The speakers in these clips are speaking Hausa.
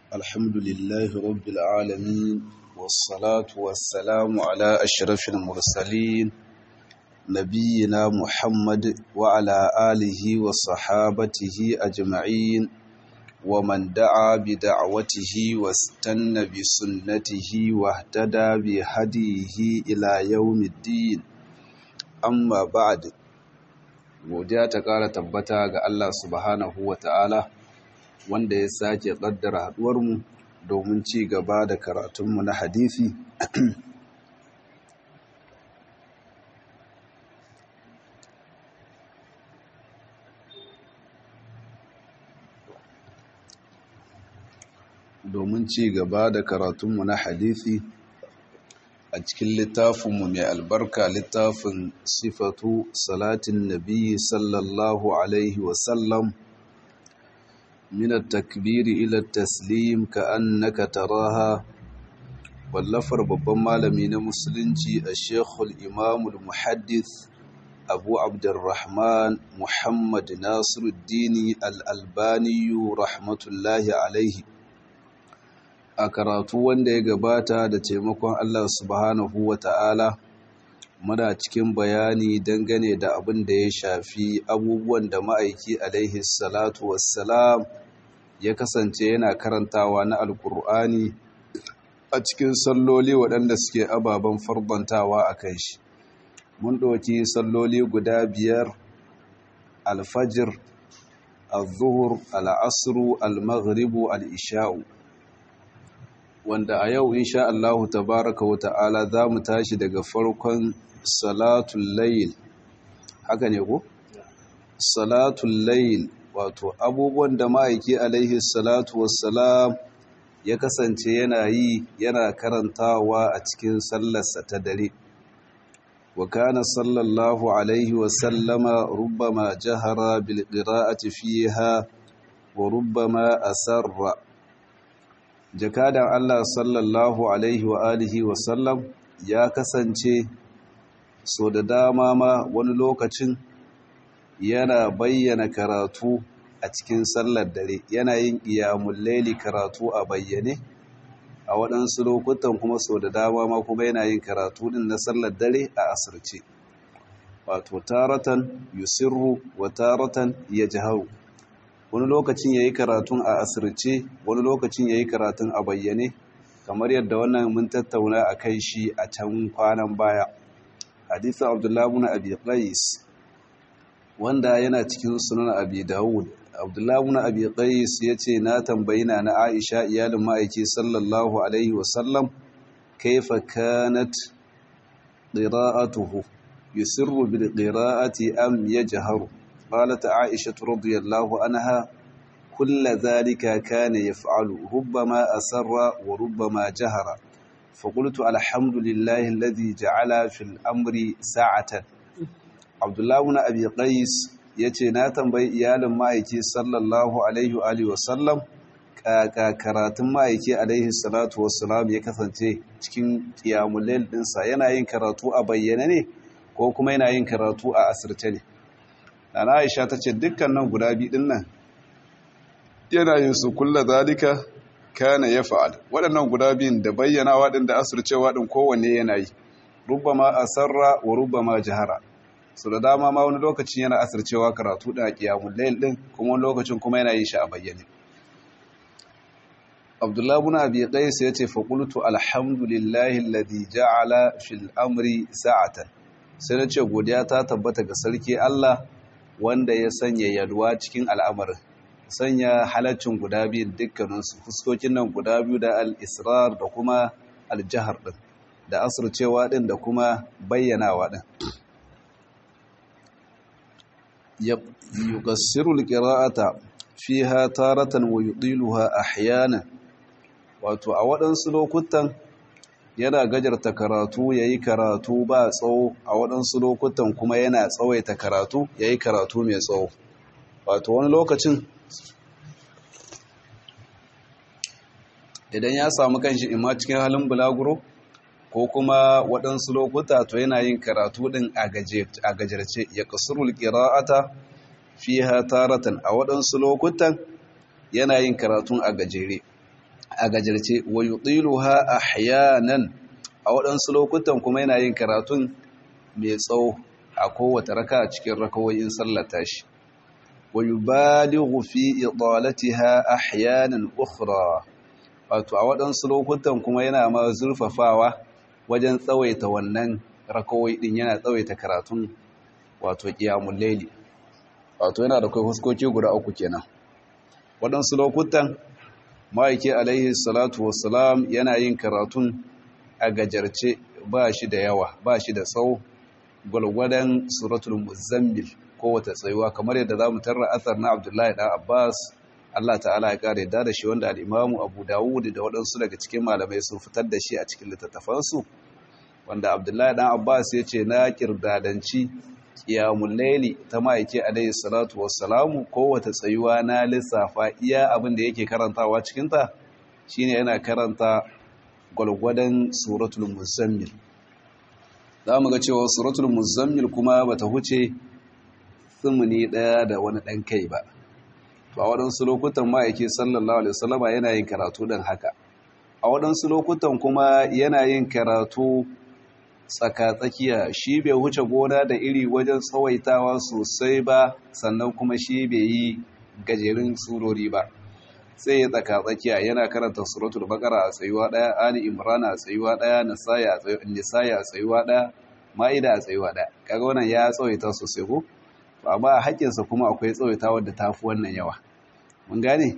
الحمد لله رب العالمين والصلاة والسلام على أشرف المرسلين نبينا محمد وعلى آله وصحابته أجمعين ومن دعا بدعوته واستنى بسنته واهتدى بهديه إلى يوم الدين amma ba'ad godiya ta ƙara tabbata ga Allah subhanahu wa ta'ala wanda ya sake ƙaddara haɗuwarmu domin ci gaba da karatunmu na hadisi domin ci gaba da karatunmu na hadisi a cikin littafinmu mai albarka littafin sifatu salatin nabi sallallahu alaihi wasallam min takbiri ila taslim ka annaka taraha wallafar babban malami na musulunci a shekul imamul muhaddith abu abdurrahman muhammad nasiruddini al'albaniyu rahmatullahi alaihi a karatu wanda ya gabata da taimakon Allah subhanahu wa ta'ala muna cikin bayani dangane da abin da ya shafi abubuwan da ma'aiki alaihi salatu wassalam ya kasance yana karantawa na alkur'ani a cikin salloli waɗanda suke ababen farbantawa a kan shi mun ɗauki salloli guda biyar alfajir al-zuhur al-asru al-maghribu al-isha'u wanda a yau insha Allahu tabaraka wa ta'ala za mu tashi daga farkon salatul layl haka ne ko salatul layl wato abubuwan da ma'aiki alaihi salatu wassalam ya kasance yana yi yana karantawa a cikin sallarsa ta dare wa kana sallallahu alaihi wasallama rubbama jahara bil qira'ati fiha wa rubbama asarra jakadan Allah sallallahu alaihi wa alihi wa sallam ya kasance so da dama ma wani lokacin yana bayyana karatu a cikin sallar dare yana yin qiyamul laili karatu a bayyane a waɗansu lokutan kuma so da dama ma kuma yana yin karatu din na sallar dare a asirce wato taratan yusirru wa taratan yajharu wani lokacin ya yi karatun a asirce wani lokacin ya yi karatun a bayyane kamar yadda wannan mun tattauna a kai shi a can kwanan baya hadisun abdullahi na abi qais wanda yana cikin sunan abi dawud abdullahi na abi qais ya ce na tambayi na na aisha iyalin ma'aiki sallallahu alaihi wasallam kaifa kanat qira'atuhu yusirru bil qira'ati am yajharu قالت عائشة رضي الله عنها كل ذلك كان يفعل ربما أسر وربما جهر فقلت الحمد لله الذي جعل في الأمر ساعة عبد الله بن أبي قيس yace na tambayi iyalin ma'aiki sallallahu alaihi wa alihi wasallam kaka karatun ma'aiki alaihi salatu wassalam ya kasance cikin qiyamul layl dinsa yana yin karatu a bayyane ne ko kuma yana yin karatu a asirce ne Nana Aisha ta ce dukkan nan guda biyu ɗin nan yana yin su kulla zalika kana ya fa'al waɗannan guda biyun da bayyana waɗin da asircewa ɗin kowanne yana yi rubbama asarra wa rubbama jihara su da dama ma wani lokacin yana asircewa karatu ɗin a ƙiyamun layil ɗin kuma wani lokacin kuma yana yin shi a bayyane abdullahi bin abi qais ya ce fa qultu alhamdulillahi alladhi ja'ala fil amri sa'atan sai na ce godiya ta tabbata ga sarki Allah wanda ya sanya yalwa cikin al'amarin sanya halaccin guda biyun dukkaninsu fuskokin nan guda biyu da al'israr da kuma aljihar ɗin da asircewa ɗin da kuma bayyanawa ɗin yukassiru alƙira'ata fi ha taratan wa yuɗiluha ahyanan wato a waɗansu lokutan yana gajarta karatu ya yi karatu ba tsawo a waɗansu lokutan kuma yana tsawaita karatu ya yi karatu mai tsawo wato wani lokacin idan ya samu kanshi imma cikin halin bulaguro ko kuma waɗansu lokuta to yana yin karatu ɗin a gajarce ya kasurul ƙira'ata fi taratan a waɗansu lokutan yana yin karatun a gajere a gajarce wa yutiluha ahyanan a waɗansu lokutan kuma yana yin karatun mai tsawo a kowace raka cikin rakawoyin sallar tashi wa yubalighu fi idalatiha ahyanan ukhra wato a waɗansu lokutan kuma yana ma zurfafawa wajen tsawaita wannan rakawai din yana tsawaita karatun wato qiyamul layli wato yana da kai huskoki guda uku kenan waɗansu lokutan ma'aiki alaihi salatu wassalam yana yin karatun a gajarce ba shi da yawa ba shi da tsawo gwalgwadon suratul muzammil kowace tsayuwa kamar yadda za mu tarra athar na abdullahi ɗan abbas allah ta'ala ya ƙara yadda da shi wanda al'imamu abu dawud da waɗansu daga cikin malamai sun fitar da shi a cikin littattafansu wanda abdullahi ɗan abbas ya ce na ƙirdadanci ƙiyamun laili ta ma'aiki alaihi salatu wassalamu kowace tsayuwa na lissafa iya abin da yake karantawa cikinta shine yana karanta gwalgwadon suratul muzammil za mu ga cewa suratul muzammil kuma bata huce tsumuni ɗaya da wani ɗan kai ba to a waɗansu lokutan ma'aiki sallallahu alaihi wasallama yana yin karatu ɗin haka a waɗansu lokutan kuma yana yin karatu tsaka-tsakiya shi bai huce gona da iri wajen tsawaitawa sosai ba sannan kuma shi bai yi gajerun surori ba sai ya tsaka-tsakiya yana karanta suratul baqara a tsayuwa daya ali imran a tsayuwa daya nisaya a tsayuwa daya ma'ida a tsayuwa daya kaga wannan ya tsawaita sosai ko to amma a haƙƙinsa kuma akwai tsawaita wadda ta fi wannan yawa mun gane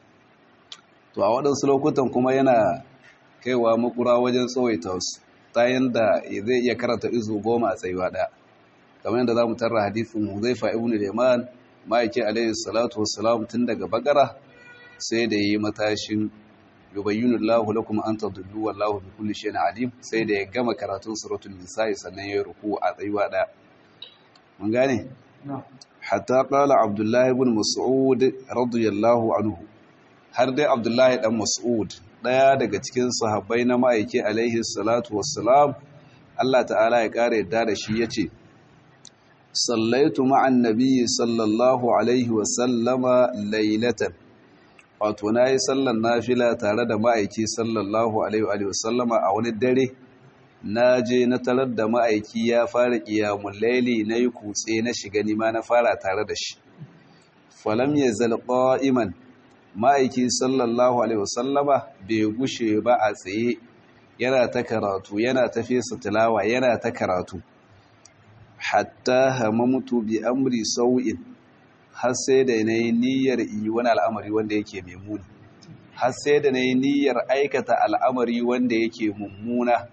to a waɗansu lokutan kuma yana kaiwa makura wajen tsawaita su ta yanda zai iya karanta izu goma a tsayuwa daya kamar yadda za mu tarra hadisin huzaifa ibn liman ma'aikin alaihi salatu wassalam tun daga bakara sai da yi matashin yubayyinu Allahu lakum an tadullu wallahu bi kulli shay'in alim sai da ya gama karatun suratul nisa'i sannan ya ruku a tsayuwa daya mun gane hatta qala abdullahi ibn mas'ud radiyallahu anhu har dai abdullahi dan mas'ud daya daga cikin sahabbai na ma'aiki alaihi salatu wassalam Allah ta'ala ya kare yadda da shi yace sallaitu ma'an nabiyyi sallallahu alaihi wa sallama laylatan wato nayi sallan nafila tare da ma'aiki sallallahu alaihi wa sallama a wani dare na je na tarar da ma'aiki ya fara qiyamul layli nayi kutse na shiga nima na fara tare da shi falam yazal qa'iman ma'aiki sallallahu alaihi wasallama bai gushe ba a tsaye yana ta karatu yana ta fesa tilawa yana ta karatu hatta hamamtu bi amri sau'in har sai da na yi niyyar yi wani al'amari wanda yake mai muni har sai da na yi niyyar aikata al'amari wanda yake mummuna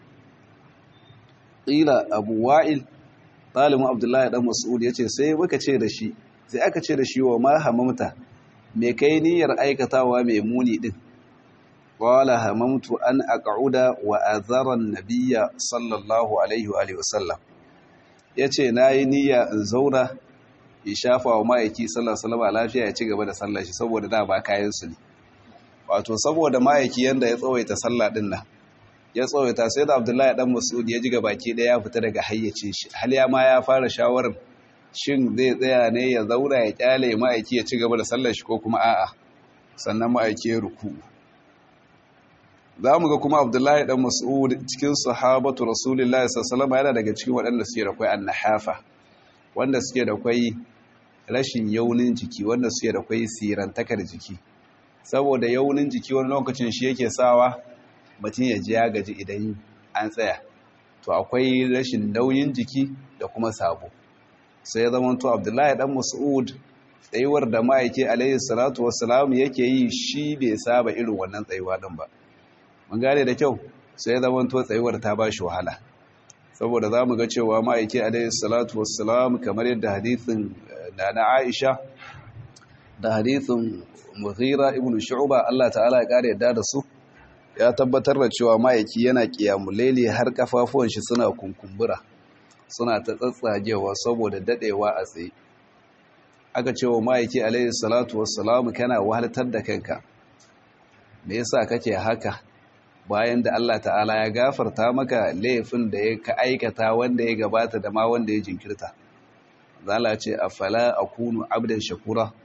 ƙila abu wa'il ɗalibin abdullahi ɗan mas'ud ya ce sai muka ce da shi sai aka ce da shi wa ma hamamta me kai niyyar aikatawa mai muni din qala hamamtu an aq'uda wa azara an-nabiyya sallallahu alaihi wa alihi wasallam yace nayi niyya in zauna in shafa wa ma'aiki sallallahu alaihi wasallam lafiya ya ci gaba da sallar shi saboda da ba kayan su ne wato saboda ma'aiki yanda ya tsawaita sallah din nan ya tsawaita sai da Abdullahi dan Mas'ud ya ji gabaki daya ya fita daga hayyacin shi hal ya ma ya fara shawarar shin zai tsaya ne ya zauna ya kyale ma'aiki ya ci gaba da sallar shi ko kuma a'a sannan ma'aiki ya ruku za mu ga kuma abdullahi dan mas'ud cikin sahabatu rasulullahi sallallahu yana daga cikin waɗanda suke da kwai annahafa wanda suke da kwai rashin yaunin jiki wanda suke da kwai sirantakar jiki saboda yaunin jiki wani lokacin shi yake sawa mutum ya ji ya gaji idan an tsaya to akwai rashin nauyin jiki da kuma sabo sai ya zama to abdullahi dan mas'ud tsayuwar da ma'aiki alaihi salatu wassalam yake yi shi bai saba irin wannan tsayuwa din ba mun gane da kyau sai ya zama to tsayuwar ta bashi wahala saboda zamu ga cewa ma'aiki alaihi salatu wassalam kamar yadda hadithin nana Aisha da hadithin Mughira ibn Shu'ba Allah ta'ala ya kare yadda da su ya tabbatar da cewa ma'aiki yana qiyamul layli har kafafuwan shi suna kunkumbura suna ta tsatsagewa saboda dadewa a tsaye aka ce wa ma'aiki alaihi salatu wassalamu kana wahaltar da kanka me yasa kake haka bayan da Allah ta'ala ya gafarta maka laifin da ya ka aikata wanda ya gabata da ma wanda ya jinkirta zala ce afala akunu abdan shakura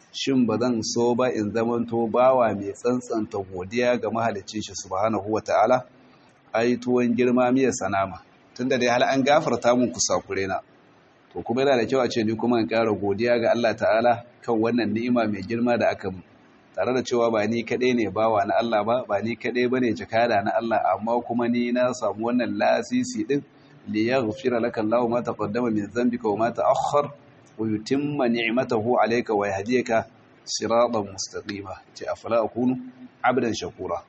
shin ba zan so ba in zamanto bawa mai tsantsanta godiya ga mahalicin shi subhanahu wata'ala ai tuwon girma miya sanama tunda dai hal an gafarta mun kusakure na to kuma yana da kyau a ce ni kuma in ƙara godiya ga Allah ta'ala kan wannan ni'ima mai girma da aka mu tare da cewa ba ni kaɗai ne bawa na Allah ba ba ni kaɗai bane jakada na Allah amma kuma ni na samu wannan lasisi din li yaghfira laka Allahu ma taqaddama min dhanbika wa ma ta'akhkhar wa yutimma ni'matahu alayka wa yahdiyaka siratan mustaqima ce afala akunu abdan shakura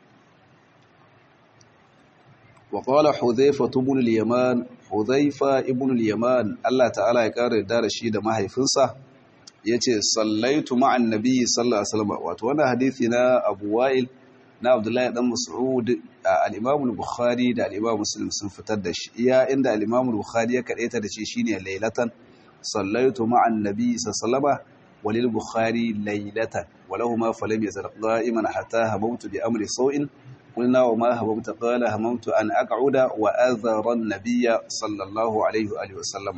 wa qala hudhayfa ibn al-yaman hudhayfa ibn al-yaman Allah ta'ala ya kare da shi da mahaifinsa yace sallaitu ma'an nabiyyi sallallahu alaihi wasallam wato wannan hadisi na Abu Wa'il na Abdullahi dan Mas'ud al-Imam al-Bukhari da al-Imam Muslim sun fitar da shi iya inda al-Imam al-Bukhari ya kadaita da shi shine lailatan sallaitu ma'an nabiyyi sallallahu alaihi walil Bukhari lailatan walahuma falam yazal qa'iman hatta hamamtu bi amri sawin قلنا وما هممت قال هممت أن أقعد وأذر النبي صلى الله عليه وآله وسلم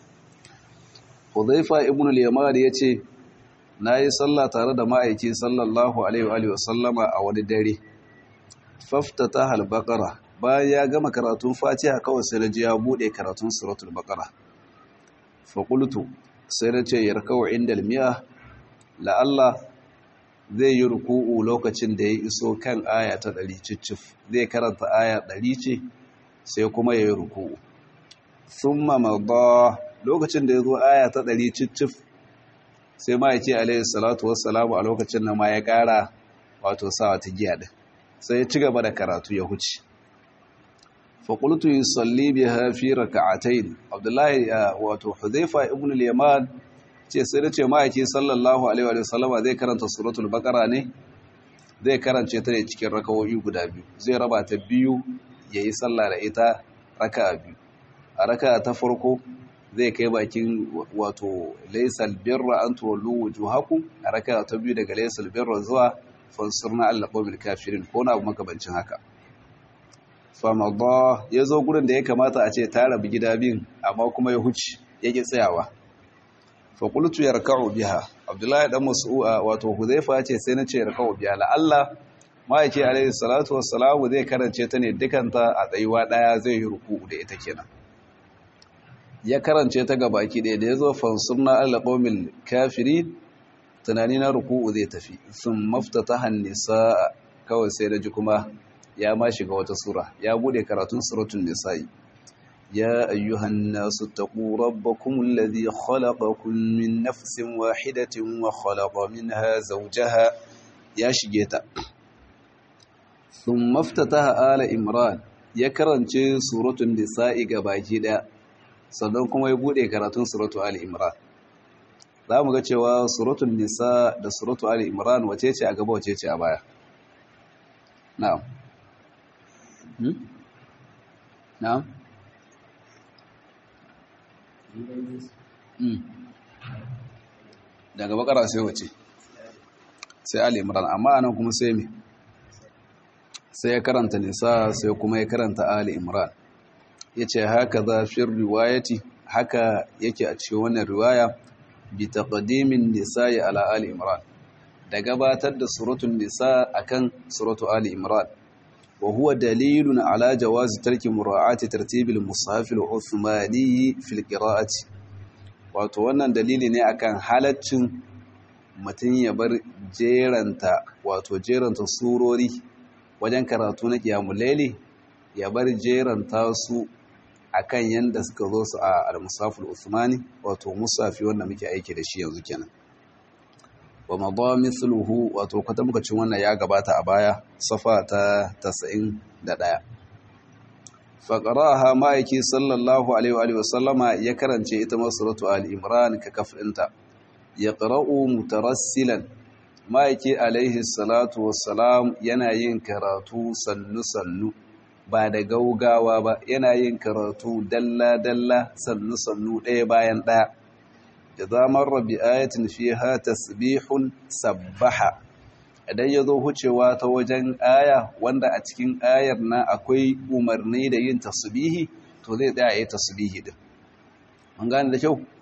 Hudhaifa ibn al-Yaman yace nayi sallah tare da ma'aiki sallallahu alaihi wa alihi wasallama a wani dare faftata al-baqara bayan ya gama karatun Fatiha kawai sai naji ya bude karatun suratul baqara fa qultu sai nace yarkau inda al-mi'a la Allah zai yi ruku'u lokacin da ya iso kan aya ta 100 cicif zai karanta aya 100 ce sai kuma ya yi ruku'u thumma madha lokacin da ya zo aya ta ɗari cicif sai ma ya ce alayhi salatu wassalamu a lokacin na ma ya ƙara wato sawa ta giya ɗin sai ya ci gaba da karatu ya huce faƙultu yi salli bi hafi raka'atain abdullahi wato huzaifa ibn al-yaman ce sai da ce ma'aiki sallallahu alaihi wa sallama zai karanta suratul baqara ne zai karance ta ne cikin rakawoyi guda biyu zai raba ta biyu yayi sallah da ita raka'a biyu a raka'a ta farko zai kai bakin wato laisal birra an tuwallu wujuhakum a raka ta biyu daga laisal birra zuwa fansurna Allah qawmil kafirin ko na makabancin haka famada ya zo gurin da ya kamata a ce ta rabu gida biyun amma kuma ya huci yake tsayawa fa qultu yarka'u biha abdullahi dan mas'ud wato huzaifa ce sai na ce yarka'u biha la Allah ma yake alaihi salatu wassalamu zai karance ta ne dukanta a tsayuwa daya zai yi ruku'u da ita kenan ya karance ta ga baki ɗaya da ya zo fansunna alaƙomil kafiri tunani na ruku'u zai tafi sun mafta ta hannisa kawai sai da ji kuma ya ma shiga wata sura ya bude karatun suratun nisa'i ya ayyuhan nasu taqu rabbakum alladhi khalaqakum min nafsin wahidatin wa khalaqa minha zawjaha ya shige ta sun maftataha ala imran ya karance suratun nisa'i ga baki ɗaya sannan kuma ya bude karatun suratu Ali Imran za mu ga cewa suratun nisa da suratu Ali Imran wace ce a gaba wace ce a baya na'am na'am daga bakara sai wace sai Ali Imran amma anan kuma sai me sai ya karanta nisa sai kuma ya karanta Ali Imran ya ce haka za fi riwayati haka yake a cikin wannan riwaya bi taqdimin nisa'i ala ali imran da gabatar da suratul nisa akan suratu ali imran wa huwa dalilun ala jawazi tarki mura'ati tartibil mushaf al-uthmani fil qira'ati wato wannan dalili ne akan halaccin mutum ya bar jeranta wato jeranta surori wajen karatu na qiyamul layli ya bar jeranta su akan yanda suka zo su a al-musaful Uthmani wato musafi wanda muke aiki da shi yanzu kenan wa madha mithluhu wato kwatamkacin wannan ya gabata a baya safa ta 91 faqaraha ma'aiki sallallahu alaihi wa sallama ya karance ita ma suratu al-imran ka kafinta yaqra'u mutarassilan ma'aiki alaihi salatu wassalam yana yin karatu sannu sannu ba da gaugawa ba yana yin karatu dalla-dalla sannu-sannu ɗaya bayan ɗaya da zamar rabi ayatin fi ha tasbihun sabbaha idan ya zo hucewa ta wajen aya wanda a cikin ayar na akwai umarni da yin tasbihi to zai tsaya yi tasbihi din mun gane da kyau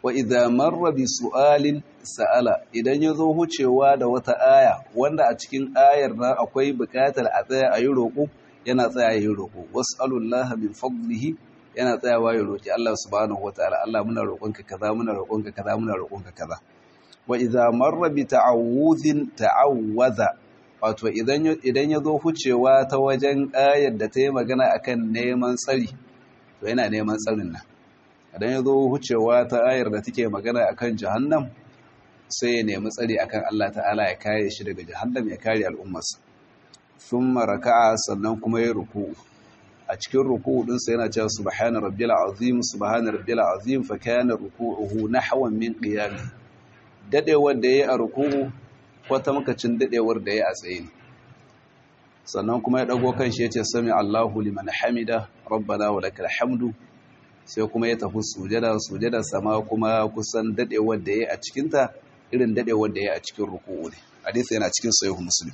wa idza marra bi su'alin sa'ala idan yazo hucewa da wata aya wanda a cikin ayar na akwai buƙatar a tsaya a yi roƙo yana tsaya yi roƙo was'alullaha min fadlihi yana tsayawa ya roƙi Allah subhanahu wataala Allah muna roƙonka kaza muna roƙonka kaza muna roƙonka kaza wa idza marra bi ta'awudhin ta'awwaza wato idan idan yazo hucewa ta wajen ayar da ta yi magana akan neman tsari to yana neman tsarin nan idan yazo hucewa ta ayar da take magana akan jahannam sai ya nemi tsari akan Allah ta'ala ya kare shi daga jahannam ya kare al'ummarsa thumma raka'a sannan kuma ya ruku'u a cikin ruku'u din sa yana cewa subhana rabbil azim subhana rabbil azim fa kana ruku'uhu nahwan min qiyam dadewar da yayi a ruku'u kwata makacin dadewar da yayi a tsaye ne sannan kuma ya dago kan shi yace sami Allahu liman hamida rabbana wa lakal hamdu sai kuma ya tafi sujada sujada sama kuma kusan dadewar da yayi a cikin ta irin dadewar da yayi a cikin ruku'u ne hadisi yana cikin sahih muslim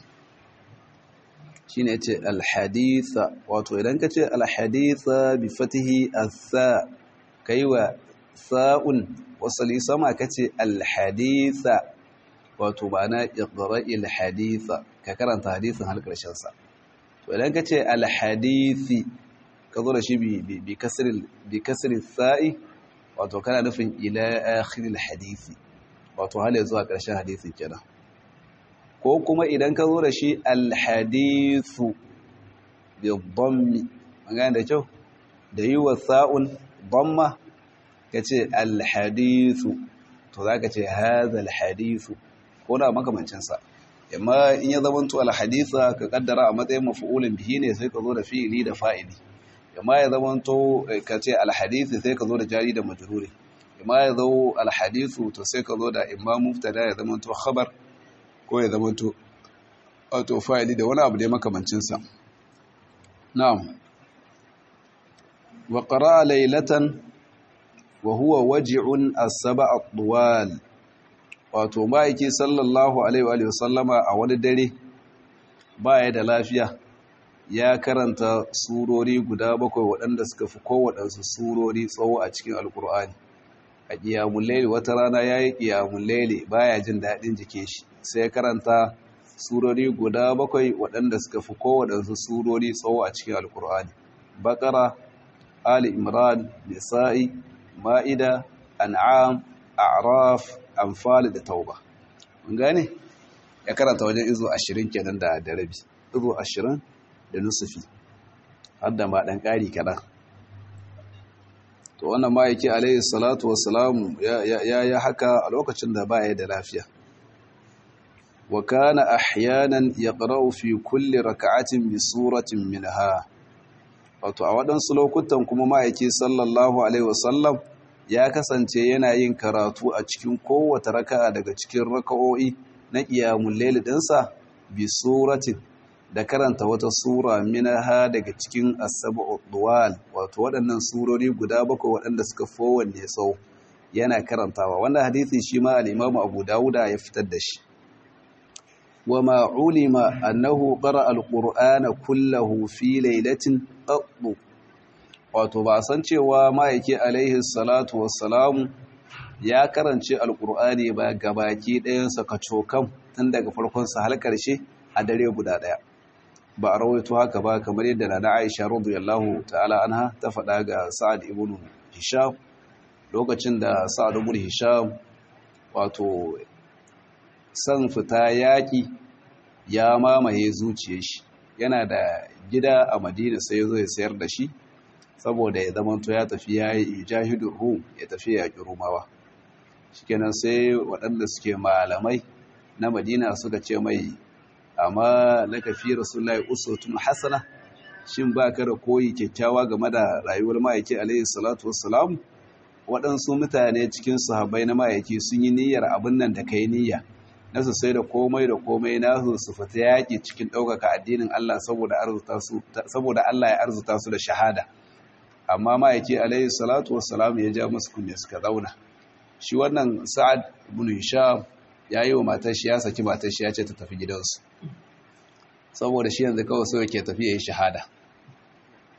shine yace alhaditha wato idan ka ce alhaditha bi fatihi as-sa kaiwa sa'un wasali sama kace alhaditha wato ma'ana iqra'il haditha ka karanta hadisin har karshen sa to idan ka ce alhadithi ka zo da shi bi bi kasril bi kasril sa'i wato kana nufin ila akhiril hadithi wato har zuwa karshen hadisin kenan ko kuma idan ka zo da shi alhadithu bi dhammi magana da kyau da yi wa sa'un dhamma ka ce alhadithu to za ka ce haza alhadithu ko na makamancinsa amma in ya zama to alhaditha ka kaddara a matsayin mafi'ulin bihi ne sai ka zo da fi'ili da fa'ili amma ya zama to ka ce alhadithi sai ka zo da jari da majruri amma ya zo alhadithu to sai ka zo da imma mubtada ya zama to khabar ko ya zama to wato fa'ili da wani abu da makamancinsa na'am wa qara'a laylatan wa huwa waji'un as-sab'a at-tuwal wato ma'aiki sallallahu alaihi wa sallama a wani dare baya da lafiya ya karanta surori guda bakwai waɗanda suka fi kowaɗansu surori tsawo a cikin alkur'ani a ƙiyamun laili wata rana ya yi ƙiyamun laili baya jin daɗin jikin shi sai ya karanta surori guda bakwai waɗanda suka fi kowaɗansu surori tsawo a cikin alkur'ani bakara ali imran nisa'i ma'ida an'am a'raf anfal da tauba mun gane ya karanta wajen izo 20 kenan da da rabi izo 20 da nusufi har da ma dan kari kadan to wannan ma yake alayhi salatu wassalamu ya ya ya haka a lokacin da baya da lafiya wa kana ahyanan yaqra'u fi kulli rak'atin bi suratin minha wato a waɗansu lokutan kuma ma'aiki sallallahu alaihi wasallam ya kasance yana yin karatu a cikin kowace raka'a daga cikin raka'o'i na ƙiyamun laili ɗinsa bi suratin da karanta wata sura minaha daga cikin asabu duwal wato waɗannan surori guda bakwai waɗanda suka fowanne tsawo yana karantawa wannan hadisi shi ma al-imamu abu dawuda ya fitar da shi wa ma ulima annahu qara al-qur'ana kullahu fi laylatin qattu wato ba san cewa ma'aiki alaihi salatu wassalamu ya karance alkur'ani ba gabaki ɗayansa kacokan tun daga farkonsa har ƙarshe a dare guda ɗaya ba a rawaito haka ba kamar yadda na na aisha radiyallahu ta'ala anha ta faɗa ga sa'ad ibn hisham lokacin da sa'ad ibn hisham wato san fita yaƙi ya mamaye zuciyar shi yana da gida a madina sai ya zo ya sayar da shi saboda ya zamanto ya tafi ya yi jahidun rum ya tafi ya ƙi rumawa shikenan sai waɗanda suke malamai na madina suka ce mai amma laka fi rasulullahi usutun hasana shin ba ka da koyi kyakkyawa game da rayuwar ma'aiki alaihi salatu wassalam waɗansu mutane cikin sahabbai na ma'aiki sun yi niyyar abin nan da kai niyya na su sai da komai da komai na su su fita yaƙi cikin ɗaukaka addinin Allah saboda Allah ya arzuta su da shahada amma ma'aiki alaihi salatu wassalam ya ja musu kunne suka zauna shi wannan sa'ad ibn hisham ya yi wa matar shi ya saki matar shi ya ce ta tafi gidansu saboda shi yanzu kawai sai yake tafi ya yi shahada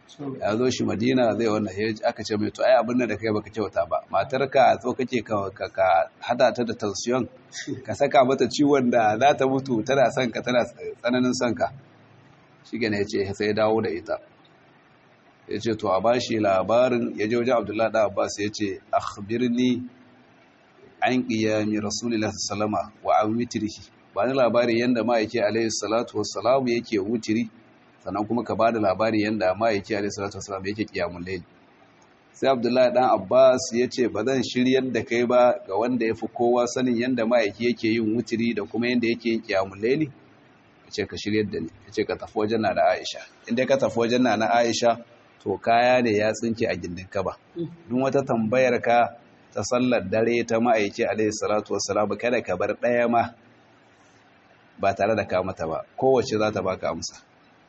ya zo shi madina zai wannan ya aka ce mai to ai abin da kai baka kyauta ba matarka so kake ka ka hada ta da tension ka saka mata ciwon da za ta mutu tana son ka tana tsananin son ka shi gane ya ce sai ya dawo da ita ya ce to a bashi labarin ya je wajen abdullahi da abbas ya ce akhbirni an qiyami rasulullahi sallama wa an witrihi ba ni labari yanda ma'aiki alaihi salatu wassalamu yake wutiri sannan kuma ka bada labari yanda ma'aiki alaihi salatu wassalam yake qiyamul layl sai abdullahi dan abbas ya ce ba zan shiryar da kai ba ga wanda ya fi kowa sanin yanda ma'aiki yake yin wutiri da kuma yanda yake yin qiyamul layl ce ka shiryar da ni ce ka tafi wajen na aisha inda ka tafi wajen na aisha to kaya ne ya tsinke a gindin kaba duk wata tambayar ka ta sallar dare ta ma'aiki alaihi salatu wassalam kada ka bar ɗaya ma ba tare da ka mata ba kowace za ta baka amsa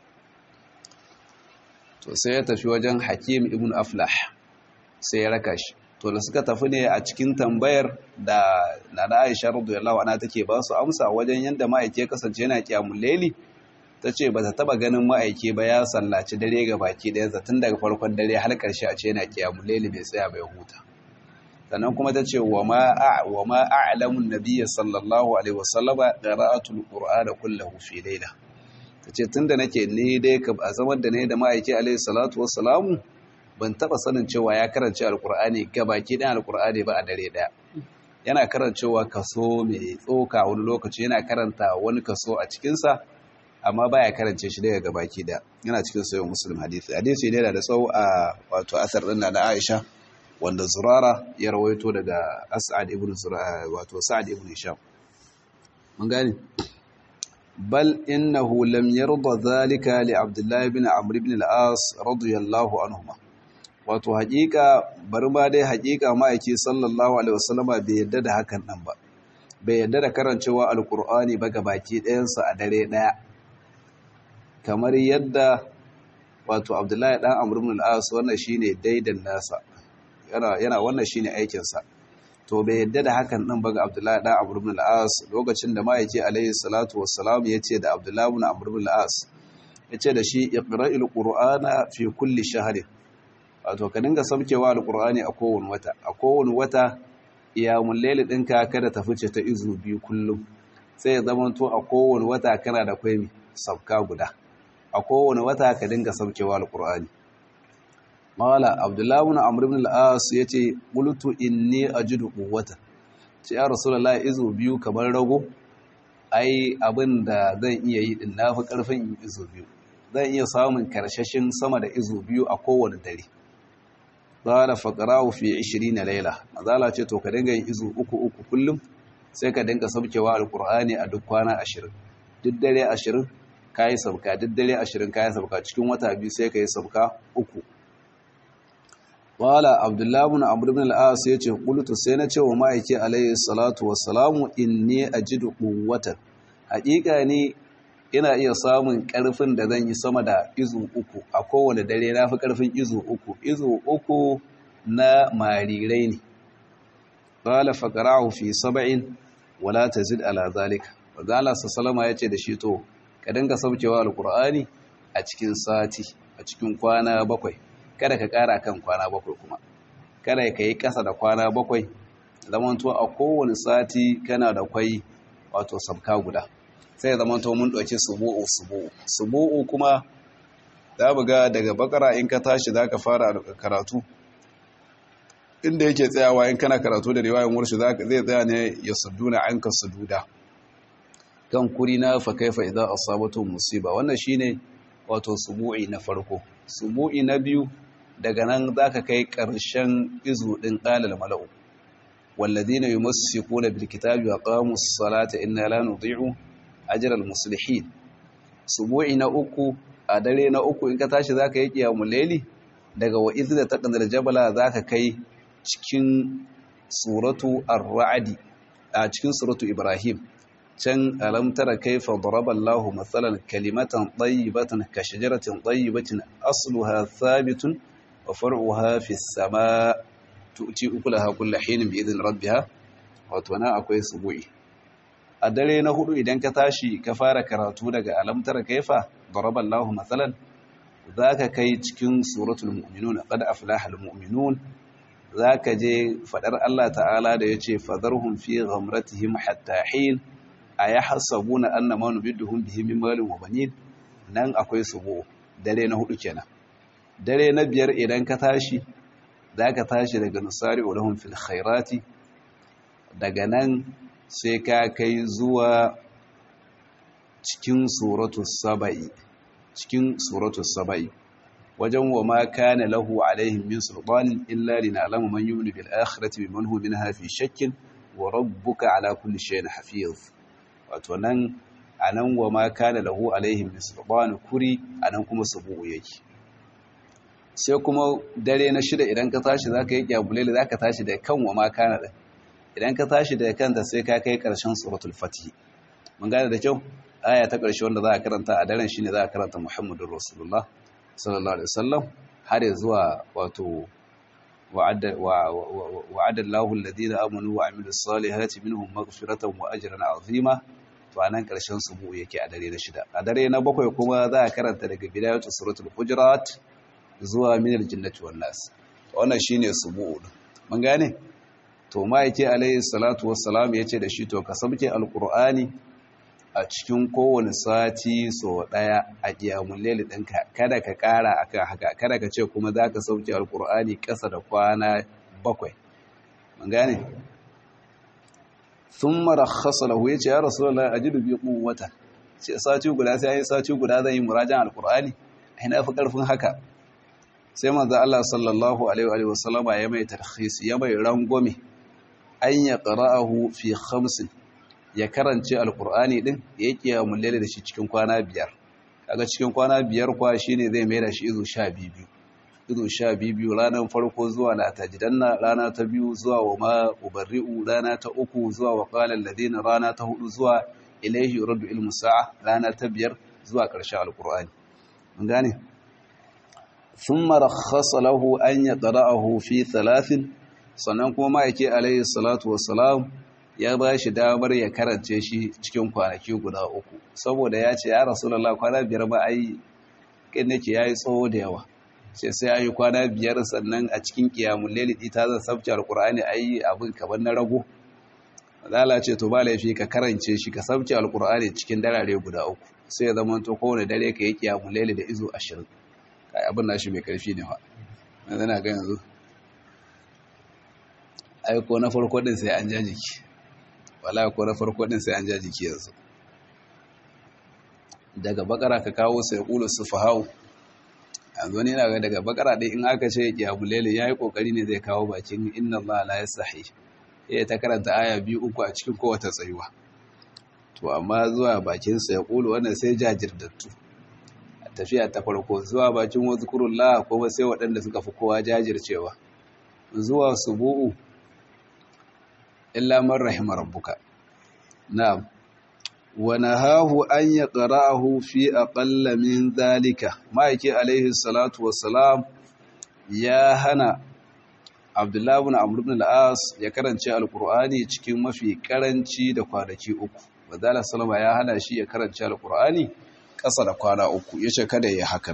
to sai ya tafi wajen hakim ibn aflah sai ya raka shi to da suka tafi ne a cikin tambayar da nana aisha radiyallahu anha take ba su amsa wajen yanda ma'aiki ya kasance yana kiyamul laili tace ba ta taba ganin ma'aiki ba ya sallaci dare ga baki daya zatin daga farkon dare har karshe a ce yana kiyamul laili bai tsaya bai huta sannan kuma tace wa ma wa ma a'lamu an-nabiy sallallahu alaihi wasallama qira'atul qur'ana kullahu fi layla tace tunda nake ne dai a zaman da ne da ma'aiki alaihi salatu wassalamu ban taba sanin cewa ya karance alkur'ani gabaki ɗan alkur'ani ba a dare ɗaya yana karancewa kaso mai tsoka wani lokaci yana karanta wani kaso a cikinsa amma baya karance shi daga gabaki ɗaya yana cikin sayon musulun hadisi hadisi ne da tsawo a wato asar ɗin na aisha wanda zurara ya rawaito daga as'ad ibn wato sa'ad ibn hisham mun gane bal innahu lam yarda zalika li abdullahi ibn amr ibn al-as radiyallahu anhuma wato haƙiƙa bari ma dai haƙiƙa ma'aiki sallallahu alaihi wasallama bai yadda da hakan nan ba bai yadda da karancewa alkur'ani ba ga baki ɗayansa a dare ɗaya kamar yadda wato abdullahi ɗan amr ibn al-as wannan shine daidan nasa yana yana wannan shine aikin sa to bai yadda da hakan nan ba ga abdullahi ɗan amr ibn al-as lokacin da ma'aiki alaihi salatu wassalam yace da abdullahi ibn amr ibn al-as yace da shi iqra'il qur'ana fi kulli shahrin wato ka dinga saukewa alkur'ani a kowane wata a kowane wata iyamun laili ɗinka kada ta fice ta izu biyu kullum sai ya zama to a kowane wata kana da kwai sauka guda a kowane wata ka dinga saukewa alkur'ani mawala abdullahi ibn amr ibn al-as yace qultu inni ajidu quwwata ce ya rasulullahi izu biyu kamar rago ai abin da zan iya yi din nafi karfin izu biyu zan iya samun karshashin sama da izu biyu a kowane dare qala faqra'u fi 20 layla mazala ce to ka dinga yin izu uku uku kullum sai ka dinga sabkewa alqur'ani a duk kwana 20 duk dare 20 kai sabka duk dare 20 kai sabka cikin wata biyu sai kai sabka uku qala abdullah ibn amr ibn al-as yace qultu sai na ce wa ma'aiki alayhi salatu wassalamu inni ajidu quwwatan haƙiƙa ne ina iya samun ƙarfin da zan yi sama da izu uku a kowane dare na fi ƙarfin izu uku izu uku na marirai ne ƙala faƙara'u fi saba'in wala ta zid ala zalika wadala salama ya ce da shi to ka dinga saukewa alƙur'ani a cikin sati a cikin kwana bakwai kada ka ƙara kan kwana bakwai kuma kada ka yi ƙasa da kwana bakwai zamanto a kowane sati kana da kwai wato sabka guda sai zama to mun ɗauki subu'u subu'u subu'u kuma za mu ga daga bakara in ka tashi za ka fara karatu inda yake tsayawa in kana karatu da riwayan warshi zai tsaya ne ya suduna an ka sududa kan kuri na fa kaifa idan asabatu musiba wannan shine wato subu'i na farko subu'i na biyu daga nan zaka kai ƙarshen izu din qalal mala'u والذين يمسكون بالكتاب وقاموا الصلاة إنا لا نضيع ajiyar muslihin subu'i na uku a dare na uku in ka tashi za ka yi ƙiyamun laili daga wa'izu da taƙanar jabala za ka kai cikin suratu ar-ra'adi a cikin suratu ibrahim can alamtara kaifa daraballahu matsalan kalimatan tayyibatan ka shajaratin tayyibatin asluha thabitun wa far'uha fi sama tu'ti ukulaha kullu hinin bi idin rabbiha wato na akwai subu'i a dare na hudu idan ka tashi ka fara karatu daga alamtar kaifa daraballahu matsalan zaka kai cikin suratul mu'minun qad aflaha al mu'minun zaka je fadar Allah ta'ala da yace fadarhum fi ghamratihim hatta hin ayahsabuna annama nubidduhum bihi min malin wa banin nan akwai subu dare na hudu kenan dare na biyar idan ka tashi zaka tashi daga nusari ulahum fil khairati daga nan sai ka kai zuwa cikin suratu saba'i cikin suratu saba'i wajen wa ma kana lahu alaihim min sultanin illa lina'lamu man yu'minu bil akhirati biman huwa minha fi shakkin wa rabbuka ala kulli shay'in hafiz wato nan anan wa ma kana lahu alaihim min sultanin kuri anan kuma subu yake sai kuma dare na shida idan ka tashi zaka yi kyabulele zaka tashi da kan wa ma kana din idan ka tashi da kanta sai ka kai ƙarshen suratul fatih mun gane da kyau aya ta ƙarshe wanda za a karanta a daren shine za a karanta muhammadur rasulullah sallallahu alaihi wasallam har zuwa wato wa'ada wa'ada Allahu alladhina amanu wa amilus salihati minhum maghfiratan wa ajran azima to anan ƙarshen subu yake a dare na shida a dare na bakwai kuma za a karanta daga bidayatu suratul hujurat zuwa minal jinnati wan nas wannan shine subu mun gane to ma'aike alayhi salatu wassalam ya ce da shi to ka sabke alkur'ani a cikin kowane sati so daya a kiyamun leli ɗinka kada ka ƙara akan haka kada ka ce kuma za ka sauke alkur'ani ƙasa da kwana bakwai mun gane sun mara lahu ya ce ya rasu da ajidu bi wata ce sati guda sai yi sati guda zan yi murajan alkur'ani a na fi ƙarfin haka sai manzo Allah sallallahu alaihi wa sallama ya mai tarhis ya mai rangwame an ya ƙara'ahu fi hamsin ya karance alƙur'ani ɗin ya yi ƙiyamun lele da shi cikin kwana biyar kaga cikin kwana biyar kwa shi ne zai mai da shi izu sha biyu izu sha biyu ranar farko zuwa na tajidanna rana ta biyu zuwa wa ma ubarri'u rana ta uku zuwa wa ƙalar ladina rana ta hudu zuwa ilaihi yuraddu ilmu sa'a rana ta biyar zuwa ƙarshen alƙur'ani mun gane ثم رخص له أن يقرأه في ثلاث sannan kuma ma'aike alayhi salatu wassalam ya ba shi damar ya karance shi cikin kwanaki guda uku saboda ya ce ya rasulallah kwana biyar ba ai kin nake yayi tsawo da yawa sai sai ayi kwana biyar sannan a cikin qiyamul layl ita zan sabta alqur'ani ayi abin kaman na rago Allah ce to ba laifi ka karance shi ka sabta alqur'ani cikin darare guda uku sai ya zama to kowane dare ka yi qiyamul layl da izo 20 kai abin nashi mai karfi ne fa yanzu na ga yanzu aiko na farko din sai an ja jiki wala ko na farko din sai an ja jiki yanzu daga bakara ka kawo sai kulu sufahau yanzu ne na ga daga bakara din in aka ce kiyabulele yayi kokari ne zai kawo bakin inna allaha la yasahi eh ta karanta aya biyu uku a cikin kowace tsayuwa to amma zuwa bakin sa ya kulu wannan sai jajirdattu tafiya ta farko zuwa bakin wazkurullah kuma sai waɗanda suka fi kowa jajircewa zuwa subu'u illa man rahima rabbuka na'am wa nahahu an yaqra'ahu fi aqalla min dhalika ma'aiki alaihi salatu wassalam ya hana Abdullah ibn Amr ibn al-As ya karance alqur'ani cikin mafi karanci da kwanaki uku wadala sallama ya hana shi ya karance alqur'ani ƙasa da kwana uku yace kada ya hakan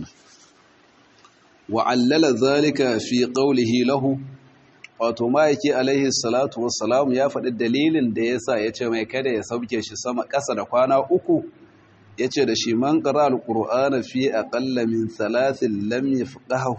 wa allala dhalika fi qawlihi lahu wato ma'aiki alaihi salatu wassalam ya faɗi dalilin da ya sa ya ce mai kada ya sauke shi sama ƙasa da kwana uku ya ce da shi man ƙara alƙur'ana fi aƙalla min salatin lam ya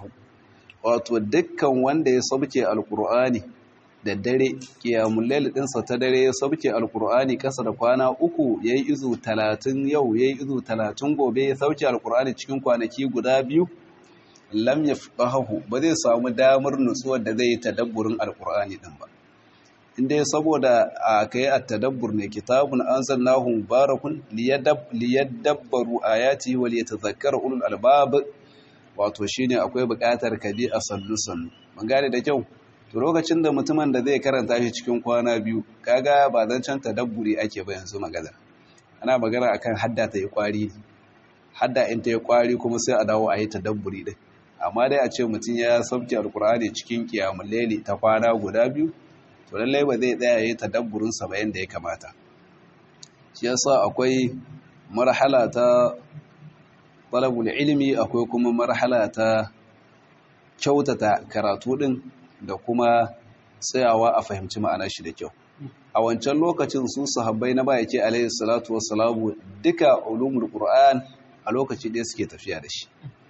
wato dukkan wanda ya sauke alƙur'ani da dare ƙiyamun laili ɗinsa ta dare ya sauke alƙur'ani ƙasa da kwana uku ya yi izu talatin yau ya yi izu talatin gobe ya sauke alƙur'ani cikin kwanaki guda biyu lam yafqahu ba zai samu damar nutsuwar da zai yi tadabburin alqur'ani din ba inda saboda akai at-tadabbur ne kitabun anzalnahu mubarakun liyadabbaru ayati wa liyatadhakkara ulul albab wato shine akwai buƙatar ka bi a sallusan mun gane da kyau to lokacin da mutumin da zai karanta shi cikin kwana biyu kaga ba zan can tadabburi ake ba yanzu magana ana magana akan hadda ta yi kwari hadda in ta yi kwari kuma sai a dawo a yi tadabburi din amma dai a ce mutum ya sauke alkur'ani cikin kiyamun laili ta kwana guda biyu to lallai ba zai tsaya yi tadabburin sa bayan da ya kamata shi yasa akwai marhala ta talabul ilimi akwai kuma marhala ta kyautata karatu din da kuma tsayawa a fahimci ma'anar shi da kyau a wancan lokacin su sahabbai na bayake alayhi salatu wassalamu duka ulumul qur'an a lokaci ɗaya suke tafiya da shi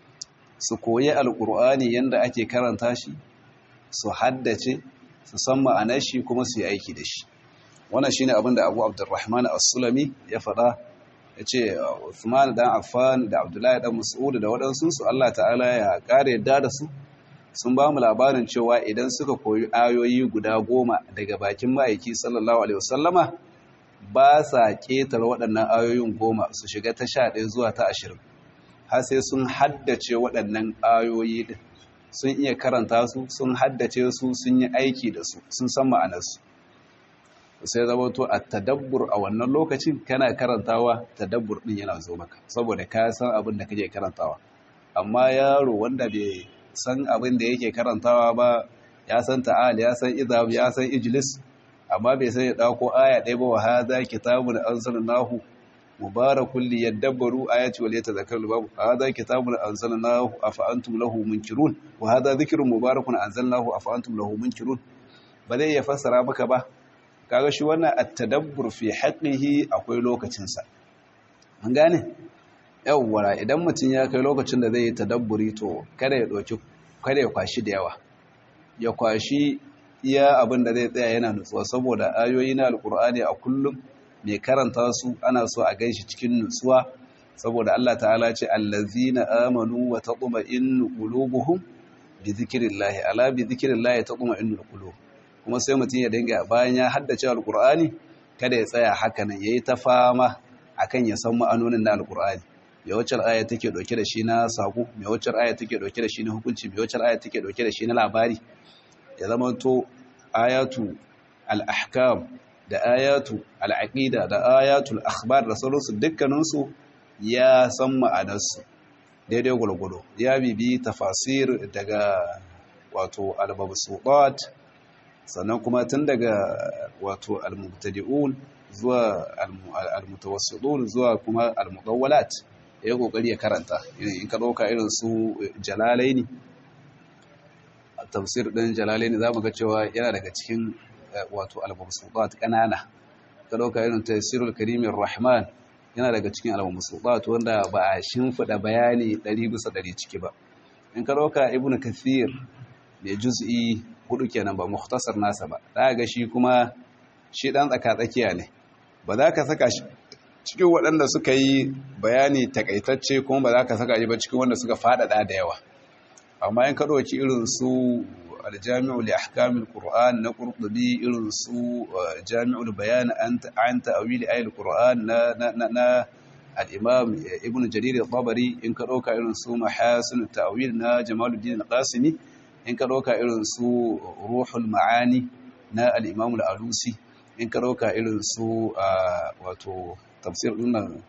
su koyi alqur'ani yanda ake karanta shi su haddace su san ma'anar shi kuma su yi aiki da shi wannan shine abin da Abu Abdurrahman As-Sulami ya faɗa yace Uthman dan Affan da Abdullahi dan Mas'ud da waɗansu su Allah ta'ala ya kare yadda da su sun ba mu labarin cewa idan suka koyi ayoyi guda goma daga bakin ma'aiki sallallahu alaihi wasallama ba sa ƙetare waɗannan ayoyin goma su shiga ta sha ɗaya zuwa ta ashirin har sai sun haddace waɗannan ayoyi ɗin sun iya karanta su sun haddace su sun yi aiki da su sun san ma'anarsu sai zama to a tadabbur a wannan lokacin kana karantawa tadabbur ɗin yana zo maka saboda ka san abin da kake karantawa amma yaro wanda bai san abin da yake karantawa ba ya san ta'al ya san idab ya san ijlis amma bai san ya dauko aya ɗaya ba wa hadha kitabun anzalnahu mubarakun liyadabbaru ayati wal yatadhakkaru babu hadha kitabun anzalnahu afa antum lahu munkirun wa hadha dhikrun mubarakun anzalnahu afa antum lahu munkirun ba zai ya fassara maka ba kaga shi wannan at-tadabbur fi haqqihi akwai lokacin sa an gane yawwara idan mutum ya kai lokacin da zai yi tadabburi to kada ya ɗauki kada ya kwashi da yawa ya kwashi iya abin da zai tsaya yana nutsuwa saboda ayoyi na alkur'ani a kullum mai karanta su ana so a ganshi cikin nutsuwa saboda Allah ta'ala ce allazina amanu wa tatma'innu qulubuhum bi dhikrillahi ala bi dhikrillahi tatma'innu qulub kuma sai mutum ya dinga bayan ya haddace alkur'ani kada ya tsaya haka nan yayi ta fama akan ya san ma'anonin na alkur'ani me wacce aya take dauke da shi na sako me wacce aya take dauke da shi na hukunci me wacce aya take dauke da shi na labari ya zama to ayatu al-ahkam da ayatu al-aqida da ayatul akhbar da sauransu dukkanin su ya san ma'anarsu daidai gulgudu ya bibi tafasir daga wato al-mabsutat sannan kuma tun daga wato al-mubtadi'un zuwa al-mutawassidun zuwa kuma al-mudawwalat ya kokari ya karanta in ka dauka irin su jalalaini tafsir din jalalaini zamu ga cewa yana daga cikin wato al-mabsutat kanana ka dauka irin tafsirul karimir rahman yana daga cikin al-mabsutat wanda ba a shimfida bayani 100 bisa 100 ciki ba in ka dauka ibnu kathir ne juz'i hudu kenan ba mukhtasar nasa ba za ga shi kuma shi dan tsaka tsakiya ne ba za ka saka shi cikin waɗanda suka yi bayani takaitacce kuma ba za ka saka shi ba cikin wanda suka faɗaɗa da yawa amma in ka ɗauki irin su aljami'ul li ahkamil qur'an na qurtubi irin su jami'ul bayan an ta'wili ayatul qur'an na na na al-imam ibn jarir al-tabari in ka ɗauka irin su mahasin ta'wil na jamaluddin al-qasimi in ka ɗauka irin su ruhul ma'ani na al-imam al-alusi in ka ɗauka irin su wato tafsir ɗinnan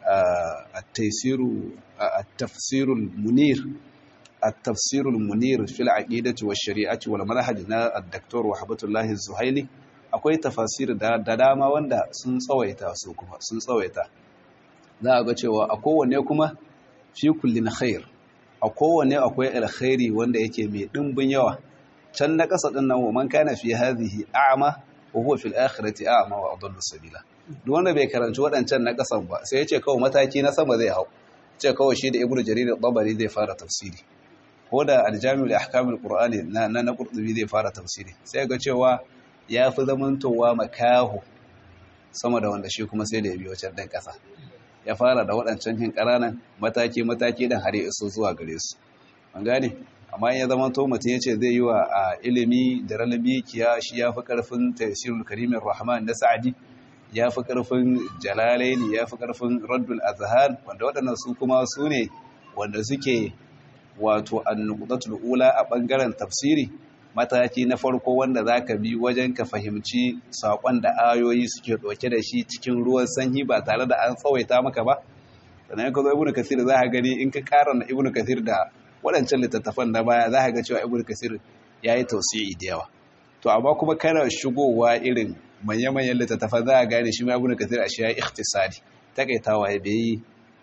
التفسير المنير التفسير المنير في العقيدة والشريعة والمنهج نا الدكتور وحبة الله الزهيلي akwai tafasir da dama wanda sun tsawaita su kuma sun tsawaita za a ga cewa a kowanne kuma fi kullin khair a kowanne akwai alkhairi wanda yake mai dimbin yawa can na kasa din nan wa man kana fi hadhihi a'ma wa huwa fil akhirati a'ma wa adallu sabila duk wanda bai karanci waɗancan na kasan ba sai ya ce kawai mataki na sama zai hau ce kawai shi da ibnu jarir al-tabari zai fara tafsiri ko da aljami'ul ahkamul qur'ani na na qurtubi zai fara tafsiri sai ga cewa ya fi zamantowa makaho sama da wanda shi kuma sai da ya biyo can dan kasa ya fara da waɗancan hin ƙananan mataki mataki dan har ya iso zuwa gare su an gane amma ya zama to mutum ya ce zai yi wa a ilimi da ralabi kiya shi ya fi ƙarfin tafsirul karimin rahman na sa'adi ya fi ƙarfin jalalaini ya fi ƙarfin raddul azhar wanda waɗannan su kuma su ne wanda suke wato annuqdatul ula a ɓangaren tafsiri mataki na farko wanda zaka bi wajen ka fahimci saƙon da ayoyi suke ɗauke da shi cikin ruwan sanyi ba tare da an tsawaita maka ba sannan ka zo ibnu kasir za ka gani in ka ƙara na ibnu kasir da waɗancan littattafan na baya za ka ga cewa ibnu kasir ya yi tausiyi da yawa to amma kuma kana shigowa irin manya-manyan littattafan za a gane shi ma ibnu kasir a shi ya ikhtisari takaitawa ya bai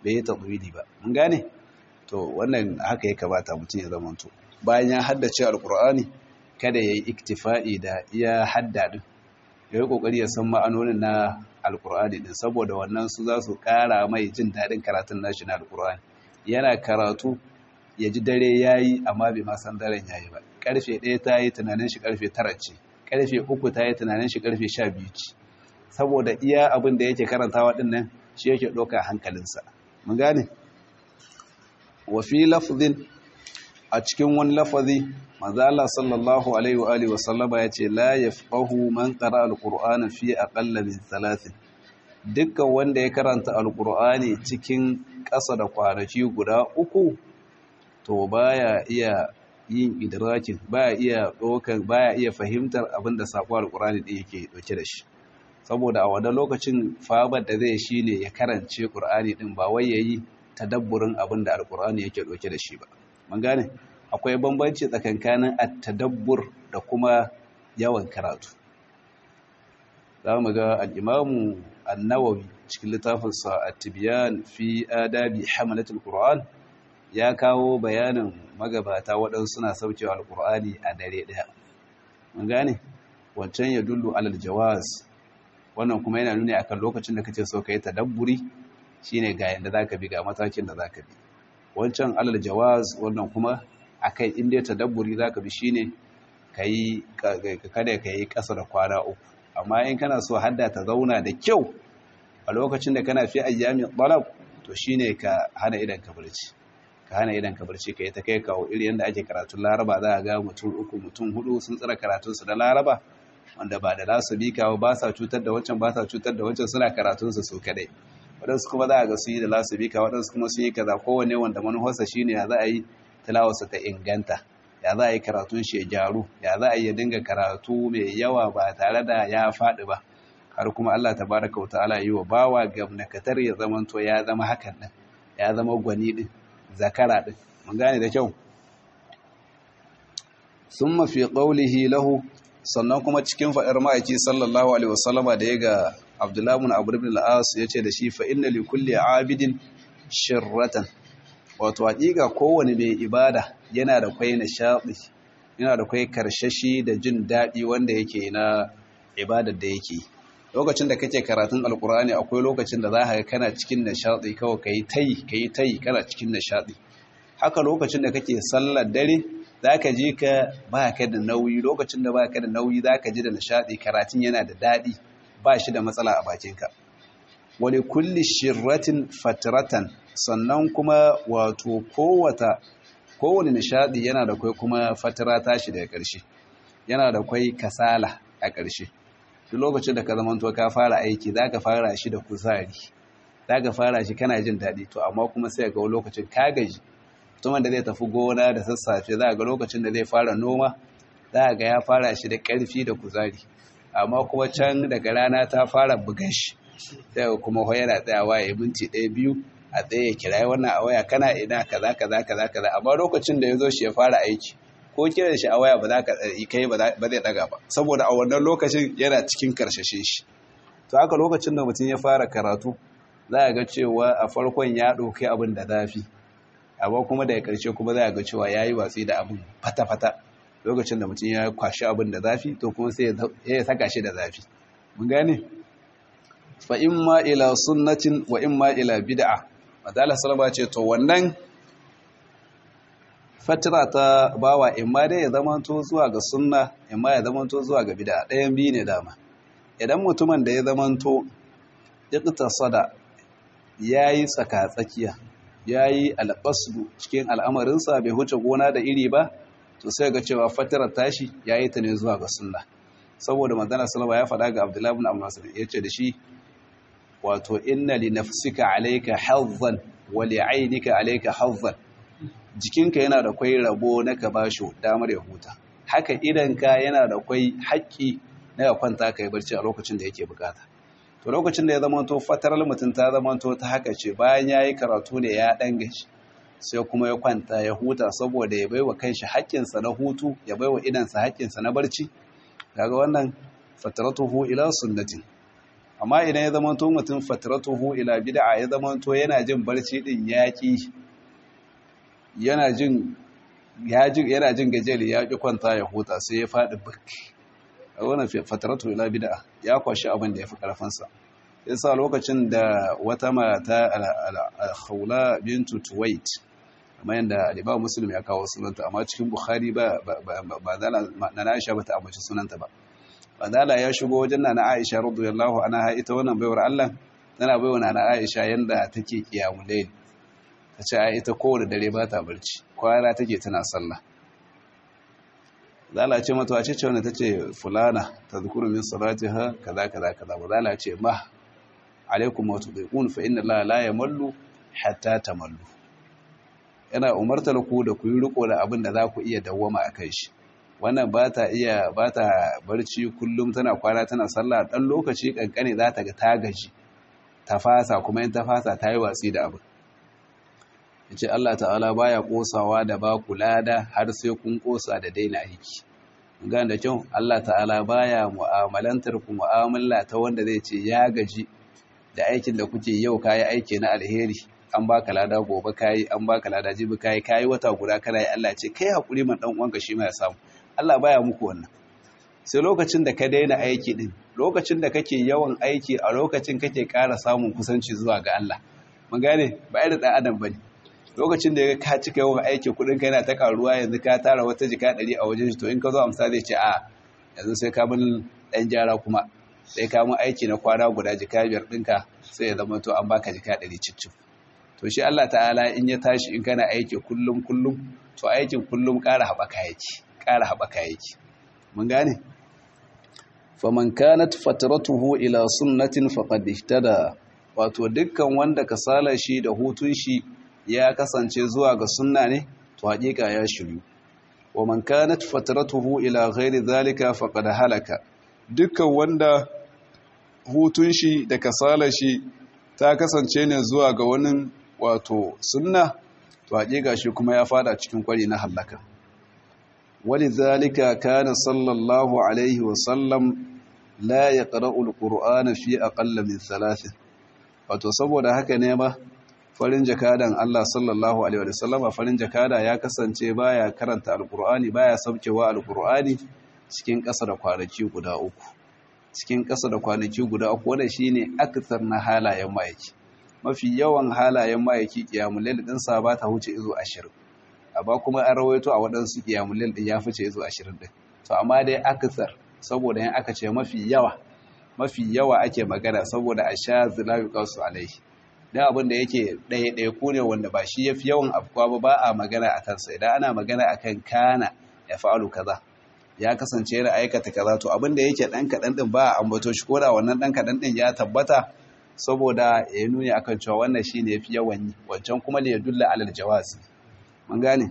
bai yi tatwili ba mun gane to wannan haka ya kamata mutum ya zamanto bayan ya haddace alkur'ani kada ya yi iktifa'i da iya hadda din ya yi kokari ya san ma'anonin na alkur'ani din saboda wannan su za su kara mai jin daɗin karatun nashi na alkur'ani yana karatu ya ji dare ya yi amma bai ma san daren ya yi ba karfe ɗaya ta yi tunanin shi karfe tara ce karfe uku ta yi tunanin shi karfe sha biyu ce saboda iya abin da yake karantawa ɗin nan shi yake ɗauka hankalinsa mun gane wa fi lafzin a cikin wani lafazi manzala sallallahu alaihi wa alihi wa sallama yace la yafqahu man qara alqur'ana fi aqalla min thalathin dukkan wanda ya karanta alqur'ani cikin ƙasa da kwanaki guda uku to baya iya yin idrakin baya iya dokan baya iya fahimtar abin da sako alqur'ani din yake dauke da shi saboda a wannan lokacin fabar da zai shine ya karance qur'ani din ba wai yayi tadabburin abin da alqur'ani yake dauke da shi ba mun gane akwai bambanci tsakankanin at-tadabbur da kuma yawan karatu za mu ga al-imamu an-nawawi cikin littafinsa at-tibyan fi adabi hamalatul qur'an ya kawo bayanin magabata waɗansu suna saukewa al-qur'ani a dare ɗaya mun gane wancan ya dullu alal jawaz wannan kuma yana nuni akan lokacin da kace so kai tadabburi shine ga yanda zaka bi ga matakin da zaka bi wancan alal jawaz wannan kuma akai inda tadabburi zaka bi shine kai kada kai kasa da kwana uku amma in kana so hadda ta zauna da kyau a lokacin da kana fi ayyamin talab to shine ka hana idan ka barci ka hana idan ka barci kai ta kai kawo iri yanda ake karatun laraba za a ga mutum uku mutum hudu sun tsara karatunsu da laraba wanda ba da lasu bi kawo ba sa cutar da wancan ba sa cutar da wancan suna karatunsu su kadai waɗansu kuma za a ga su yi da lasu bi kawo waɗansu kuma su yi kaza kowane wanda manufarsa shine ya za a yi tilawarsa ta inganta ya za a yi karatun shi ya gyaru ya za a yi ya dinga karatu mai yawa ba tare da ya faɗi ba har kuma Allah tabaraka wa ta'ala yi wa bawa gamnakatar ya zama to ya zama hakan din ya zama gwani din zakara din mun gane da kyau summa fi qawlihi lahu sannan kuma cikin faɗar ma'aiki sallallahu alaihi wasallama da ya ga Abdullah ibn Abu ibn al-As yace da shi fa inna li kulli abidin shirratan wato hakika kowane mai ibada yana da kwai nishadi yana da kwai karshashi da jin daɗi wanda yake na ibadar da yake lokacin da kake karatun alkur'ani akwai lokacin da za ka kana cikin nishadi kawai kai tayi kai tayi kana cikin nishadi haka lokacin da kake sallar dare zaka ji ka ba ka da nauyi lokacin da ba ka da nauyi zaka ji da nishadi karatun yana da daɗi ba shi da matsala a bakinka wani kulli shirratin fatratan sannan kuma wato kowata kowane nishadi yana da kwai kuma fatira tashi daga ƙarshe yana da kwai kasala a ƙarshe duk lokacin da ka zamanto ka fara aiki za ka fara shi da kuzari za ka fara shi kana jin daɗi to amma kuma sai ga lokacin ka gaji mutumin da zai tafi gona da sassafe za ga lokacin da zai fara noma za ga ya fara shi da ƙarfi da kuzari amma kuma can daga rana ta fara bugan shi sai kuma yana tsayawa ya minti ɗaya biyu a tsaye kirayi wannan a waya kana ina kaza kaza kaza kaza amma lokacin da ya zo shi ya fara aiki ko kiran shi a waya ba za ka kai ba zai daga ba saboda a wannan lokacin yana cikin karshashe shi to haka lokacin da mutum ya fara karatu za a ga cewa a farkon ya ɗauki abin da zafi amma kuma daga ƙarshe kuma za a ga cewa ya yi watsi da abin fata-fata lokacin da mutum ya kwashi abin da zafi to kuma sai ya saka shi da zafi mun gane fa imma ila sunnatin wa imma ila bid'a madalla salama ce to wannan fatira ta bawa imma dai ya zamanto zuwa ga sunna imma ya zamanto zuwa ga bid'a ɗayan biyu ne dama idan mutumin da ya zamanto iqtasada yayi tsaka tsakiya yayi alqasdu cikin al'amarinsa bai huce gona da iri ba to sai ga cewa fatirar tashi yayi ta ne zuwa ga sunna saboda manzon sallallahu ya faɗa ga Abdullah ibn Abbas yace da shi wato inna li nafsika alayka hazzan wa li aynika alayka hazzan jikinka yana da kwai rabo na ka bashi damar ya huta haka idanka yana da kwai haƙƙi na ya kwanta kai barci a lokacin da yake bukata to lokacin da ya zama to fataral mutum ta zama to ta haka ce bayan yayi karatu ne ya dan gashi sai kuma ya kwanta ya huta saboda ya baiwa kanshi haƙƙinsa na hutu ya baiwa idansa haƙƙinsa na barci kaga wannan fataratuhu ila sunnatin amma idan ya zama to mutum fatratuhu ila bid'a ya zama to yana jin barci din yaki yana jin yana jin gajeri ya ki kwanta ya huta sai ya faɗi birki a wannan fatratu ila bid'a ya kwashi abin da ya fi karfinsa yasa lokacin da wata mata al-khawla bintu tuwait kamar yadda al-imam muslim ya kawo sunanta amma cikin bukhari ba ba na aisha bata ambaci sunanta ba badala ya shigo wajen nana aisha radiyallahu anha ita wannan baiwar Allah tana baiwa nana aisha yanda take kiyamul layl tace ai ita kowace dare ba ta barci kwana take tana sallah zala ce mata wace ce wanda tace fulana tadhkuru min salatiha kaza kaza kaza ba zala ce ma alaikum wa tudiqun fa inna allaha la yamallu hatta tamallu yana umartar ku da ku yi riko da abin da za ku iya dawwama a kai shi wannan ba ta iya ba ta barci kullum tana kwana tana sallah dan lokaci kankane za ta ga ta gaji ta fasa kuma in ta fasa ta yi watsi da abin yace Allah ta'ala baya kosawa da ba ku lada har sai kun kosa da daina aiki ga da kyau Allah ta'ala baya mu'amalantar ku mu'amala ta wanda zai ce ya gaji da aikin da kuke yau kayi aiki na alheri an baka lada gobe kayi an baka lada jibi kayi kayi wata guda kana yi Allah ce kai hakuri man dan uwanka shi ma ya samu Allah baya muku wannan sai lokacin da ka daina aiki din lokacin da kake yawan aiki a lokacin kake ƙara samun kusanci zuwa ga Allah mun gane ba irin dan adam bane lokacin da ka cika yawan aiki kudin ka yana ta karuwa yanzu ka tara wata jika 100 a wajen shi to in ka zo amsa zai ce a yanzu sai ka bin dan jara kuma sai ka mun aiki na kwana guda jika biyar ɗinka sai ya zama to an baka jika 100 cicci to shi Allah ta'ala in ya tashi in kana aiki kullum kullum to aikin kullum ƙara haɓaka yake ƙara haɓaka yake mun gane faman kanat fatratuhu ila sunnatin faqad ihtada wato dukkan wanda kasala shi da hutun shi ya kasance zuwa ga sunna ne to hakika ya shiru wa man kanat fatratuhu ila ghairi zalika faqad halaka dukkan wanda hutun shi da kasala shi ta kasance ne zuwa ga wani wato sunna to hakika shi kuma ya fada cikin kwari na halaka ولذلك كان صلى الله عليه وسلم لا يقرأ القرآن في أقل من ثلاث wato saboda haka ne ba farin jakadan Allah sallallahu alaihi wasallama farin jakada ya kasance baya karanta alqur'ani baya saukewa alqur'ani cikin ƙasa da kwanaki guda uku cikin ƙasa da kwanaki guda uku wanda shine akthar na halayen mayaki mafi yawan halayen mayaki kiyamul layl din sa ba ta huce izo 20 amma kuma an rawaito a waɗansu kiyamul layl din ya fice izo 20 din to amma dai akthar saboda yan aka ce mafi yawa mafi yawa ake magana saboda a sha zilayu kansu alaihi dan abin da yake ɗaya ɗaya ku ne wanda ba shi yafi yawan afkuwa ba ba a magana a kansa idan ana magana akan kana ya fa'alu kaza ya kasance yana aikata kaza to abin da yake ɗan kaɗan ɗin ba a ambato shi ko da wannan ɗan kaɗan ɗin ya tabbata saboda ya nuni akan cewa wannan shi ne yafi yawan yi wancan kuma ne ya dulla alal jawazi mun gane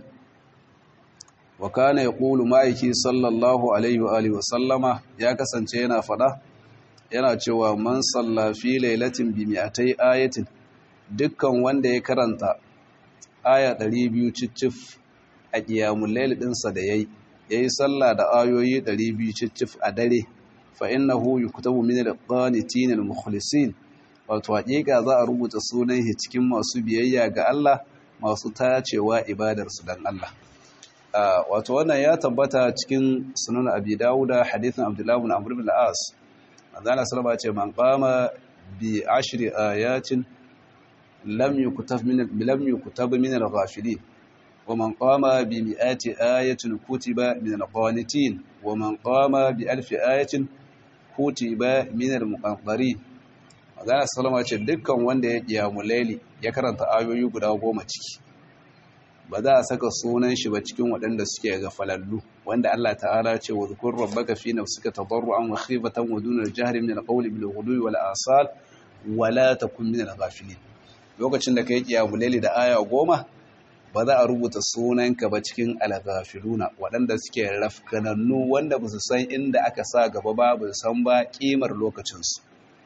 wa kana yaqulu ma'aiki sallallahu alaihi wa alihi wa sallama ya kasance yana fada yana cewa man salla fi lailatin bi mi'atai ayatin dukkan wanda ya karanta aya 200 ciccif a qiyamul layl dinsa da yayi yayi sallah da ayoyi 200 ciccif a dare fa innahu yuktabu min al-qanitin al-mukhlisin wato hakika za a rubuta sunan shi cikin masu biyayya ga Allah masu tacewa ibadar su dan Allah wato wannan ya tabbata cikin sunan abi dawuda hadithin abdullahi ibn amr ibn al-as manzana sallama ce man qama bi ashri ayatin lam yukutab min lam yukutab min al-ghafilin wa man qama bi mi'ati ayatin kutiba min al-qanitin wa man qama bi alfi ayatin kutiba min al-muqaddarin manzana sallama ce dukkan wanda ya kiyamu laili ya karanta ayoyi guda goma ciki ba za a saka sunan shi ba cikin waɗanda suke ga falallu wanda Allah ta'ala ce wa zukur rabbaka fi nafsika tadarruan wa khifatan wa duna al-jahri min al-qawli bil ghudwi wal asal wa la takun min al-ghafilin lokacin da kai kiyamu laili da aya goma ba za a rubuta sunanka ba cikin al-ghafiluna waɗanda suke rafkanannu wanda ba su san inda aka sa gaba ba ba su san ba kimar lokacin su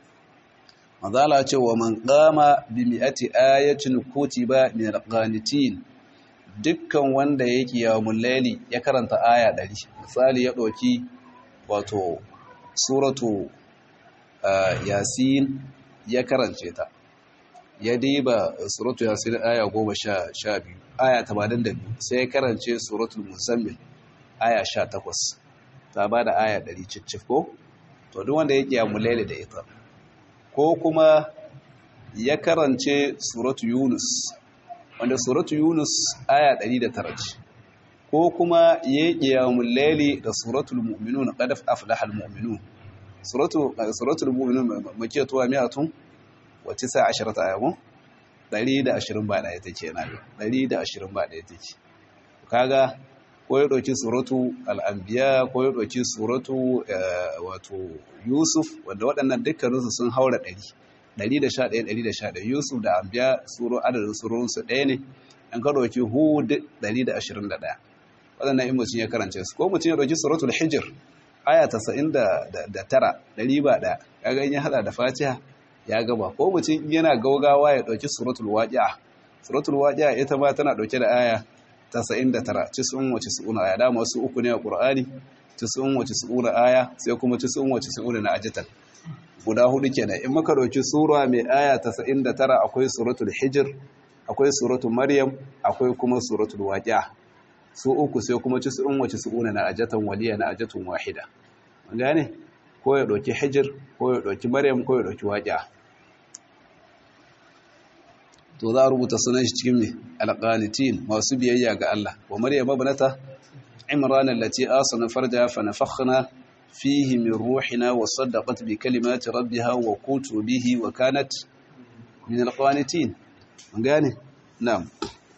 mazala ce wa man qama bi mi'ati ayatin kutiba min al-qanitin dukkan wanda ya kiyamun laili ya karanta aya ɗari misali ya ɗauki wato suratu yasin ya karance ta ya diba suratu yasin aya goma sha biyu aya tamanin da biyu sai ya karance suratul muzammil aya sha takwas ta ba da aya ɗari cicif ko to duk wanda ya kiyamu laili da ita ko kuma ya karance suratu yunus wanda suratu yunus aya 109 ce ko kuma ya kiyamu laili da suratul mu'minun qad aflaha al mu'minun suratu suratul mu'minun makiyatuwa mi'atun wa 19 ayatun 120 ba da ita ce na 120 ba da ita ce kaga ko ya ɗauki suratu al'ambiya ko ya ɗauki suratu wato yusuf wanda waɗannan dukkaninsu sun haura ɗari ɗari da sha ɗaya ɗari da sha ɗaya yusuf da ambiya suro adadin surorinsu ɗaya ne an ka ɗauki hud ɗari da ashirin da ɗaya waɗannan in mutum ya karance su ko mutum ya ɗauki suratul hijir aya tasa'in da tara ɗari ba ɗaya ya ga ya haɗa da fatiha ya gaba ko mutum yana gaugawa ya ɗauki suratul waƙi'a suratul waƙi'a ita ma tana ɗauke da aya tasa'in da tara cisun wace su'una aya dama wasu uku ne a ƙur'ani cisun wace su'una aya sai kuma cisun wace su'una na ajital guda hudu kenan in maka ɗauki sura mai aya tasa'in da tara akwai suratul hijir akwai suratul maryam akwai kuma suratul waqi'a su uku sai kuma cisun wace su'una na ajatan waliya na ajatun wahida mun gane ko ya ɗauki hijir ko ya ɗauki maryam ko ya ɗauki waqi'a to za a rubuta sunan shi cikin mai alƙanitin masu biyayya ga Allah wa maryam ibnata imran allati asana farja fa nafakhna fihi min ruhina wa saddaqat bi kalimati rabbiha wa kutubihi wa kanat min alqanitin mun gane na'am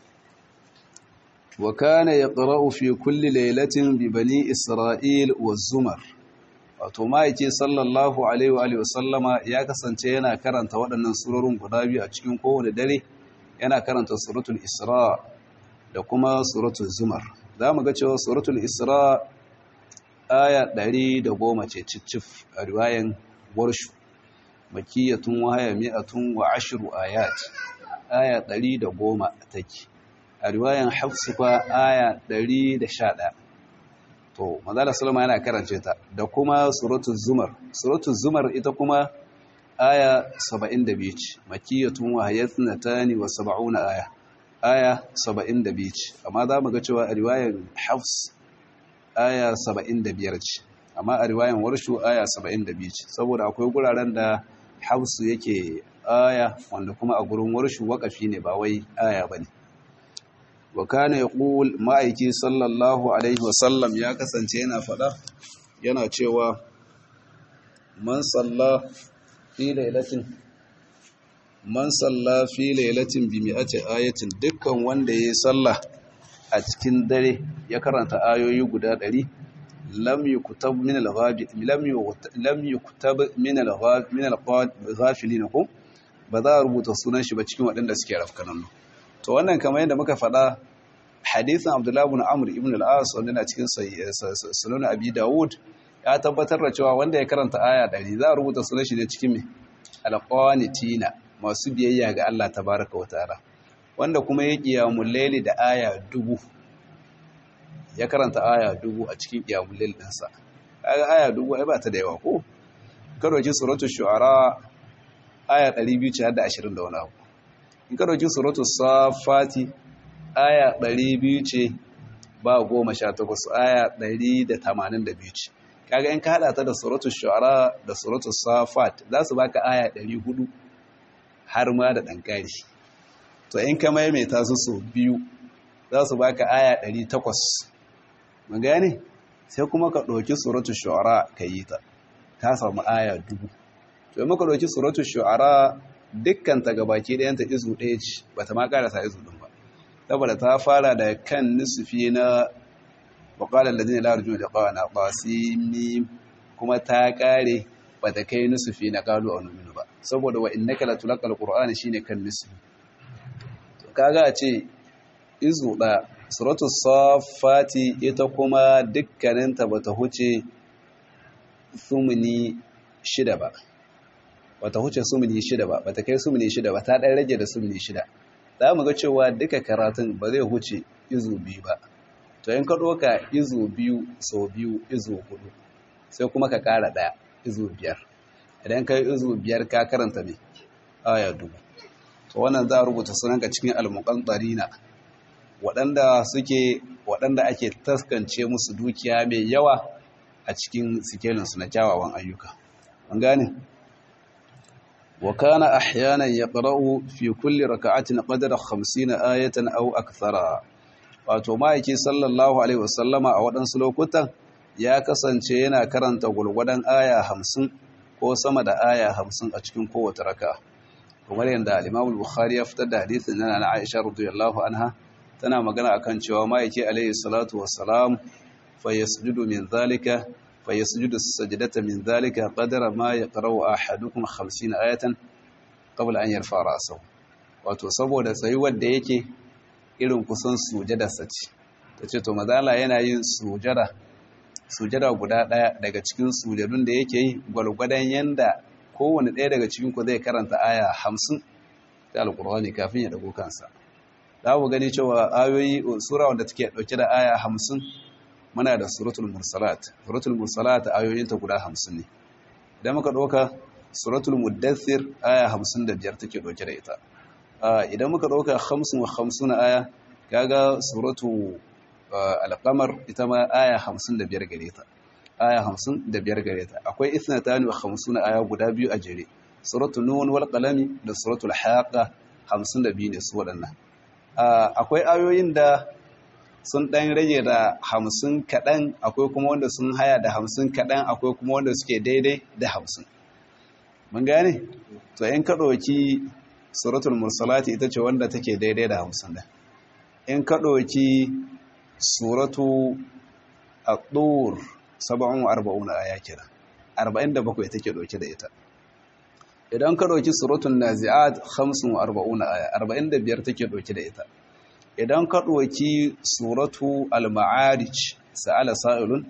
wa kana yaqra'u fi kulli laylatin bi bani isra'il wa zumar wato ma'aiki sallallahu alaihi wa alihi wasallama ya kasance yana karanta waɗannan surorin guda biyu a cikin kowane dare yana karanta suratul isra da kuma suratul zumar za mu ga cewa suratul isra aya ɗari da goma ce cicif a riwayan warshu makiyatun wahaya mi'atun wa ashiru ayat aya ɗari da goma take a riwayan hafsu fa aya ɗari da sha ɗaya to mazala salama yana karance ta da kuma suratul zumar suratul zumar ita kuma aya 72 ce makiyatun wa hayatnatani wa 70 aya aya 72 ce amma za mu ga cewa a riwayar hafs aya 75 ce amma a riwayar warshu aya 72 ce saboda akwai guraren da hafs yake aya wanda kuma a gurin warshu wakafi ne ba wai aya bane wa kana yaqul ma'aiki sallallahu alaihi wa sallam ya kasance yana fada yana cewa man salla fi lailatin man salla fi lailatin bi mi'ati ayatin dukkan wanda yayi sallah a cikin dare ya karanta ayoyi guda 100 lam yukutab min al-ghabi lam lam yukutab min al-ghabi min al-ghafilin ko ba za a rubuta sunan shi ba cikin waɗanda suke rafkanan to wannan kamar yadda muka faɗa hadisin Abdullah ibn Amr ibn al-As wanda na cikin sunan Abi Dawud ya tabbatar da cewa wanda ya karanta aya 100 za a rubuta sunan shi ne cikin me al-qanitina masu biyayya ga Allah tabaraka wa ta'ala wanda kuma ya qiyamul layli da aya dubu ya karanta aya dubu a cikin qiyamul layl ɗinsa kaga aya dubu ai ba ta da yawa ko karoji suratul shu'ara aya 200 ce har da 20 da wani abu in karoji suratul safati aya 200 ce ba goma sha takwas aya 182 ce kaga in ka hada ta da suratul shu'ara da suratul safat za su baka aya 400 har ma da dankari to in ka maimaita su so biyu za su baka aya 800 mun gane sai kuma ka ɗauki suratul shu'ara ka yi ta ta samu aya dubu to muka ɗauki suratul shu'ara dukkan ta gabaki ɗayanta izu ɗaya ce bata ma karasa izu ɗin ba saboda ta fara da kan nisfi na waƙalar da zai larju da ƙawana ƙasimi kuma ta ƙare ba ta kai nisfi na ƙalu a nominu ba saboda wa inna kala tulakal ƙur'ani shi ne kan nisfi kaga a ce izu ɗaya suratu safati ita kuma dukkaninta ba ta huce sumuni shida ba ba ta huce sumuni shida ba ba ta kai sumuni shida ba ta ɗan rage da sumuni shida za mu ga cewa duka karatun ba zai huce izu biyu ba to yin ka ɗoka izu biyu sau biyu izu hudu sai kuma ka ƙara ɗaya izu biyar idan kai izu biyar ka karanta me aya dubu to wannan za a rubuta sunanka cikin almuqantarina waɗanda suke waɗanda ake taskance musu dukiya mai yawa a cikin sikelinsu na kyawawan ayyuka an gane wa kana ahyanan yaqra'u fi kulli raka'atin qadra 50 ayatan aw akthara wato ma'aiki sallallahu alaihi wasallama a waɗansu lokutan ya kasance yana karanta gulgudan aya 50 ko sama da aya 50 a cikin kowace raka'a kamar yadda al-Imam al-Bukhari ya fitar da hadisin nan na Aisha radiyallahu anha tana magana akan cewa ma'aiki alaihi salatu wassalam fa yasjudu min zalika fa yasjudu sajdata min zalika qadara ma yaqra'u ahadukum 50 ayatan qabla an yarfa ra'sahu wato saboda tsayuwar da yake irin kusan sujada sace tace to mazala yana yin sujada sujada guda daya daga cikin sujadun da yake yi gwalgwadan yanda kowane ɗaya daga cikin ku zai karanta aya 50 ta alqur'ani kafin ya dago kansa za mu gani cewa ayoyi sura wanda take dauke da aya hamsin muna da suratul mursalat suratul mursalat ayoyinta guda hamsin ne idan muka ɗauka suratul muddathir aya hamsin da biyar take dauke da ita idan muka ɗauka hamsin wa hamsin aya kaga suratu alqamar ita ma aya hamsin da biyar gare ta aya hamsin da biyar gare ta akwai ithnatani wa hamsin aya guda biyu a jere suratul nun wal qalami da suratul haqa hamsin da biyu ne su waɗannan akwai ayoyin da sun ɗan rage da hamsin kaɗan akwai kuma wanda sun haya da hamsin kaɗan akwai kuma wanda suke daidai da hamsin mun gane to in ka ɗauki suratul mursalati ita ce wanda take daidai da hamsin da in ka ɗauki suratu a-ɗur saba'un arba'un aya kira arba'in da bakwai take ɗauke da ita idan ka ɗauki suratun nazi'at 45 aya 45 take ɗauke da ita idan ka ɗauki suratu al-ma'arij sa'ala sa'ilun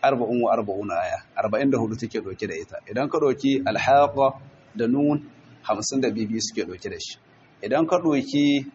44 aya 44 take ɗauke da ita idan ka ɗauki al-haqa da nun 52 suke ɗauke da shi idan ka ɗauki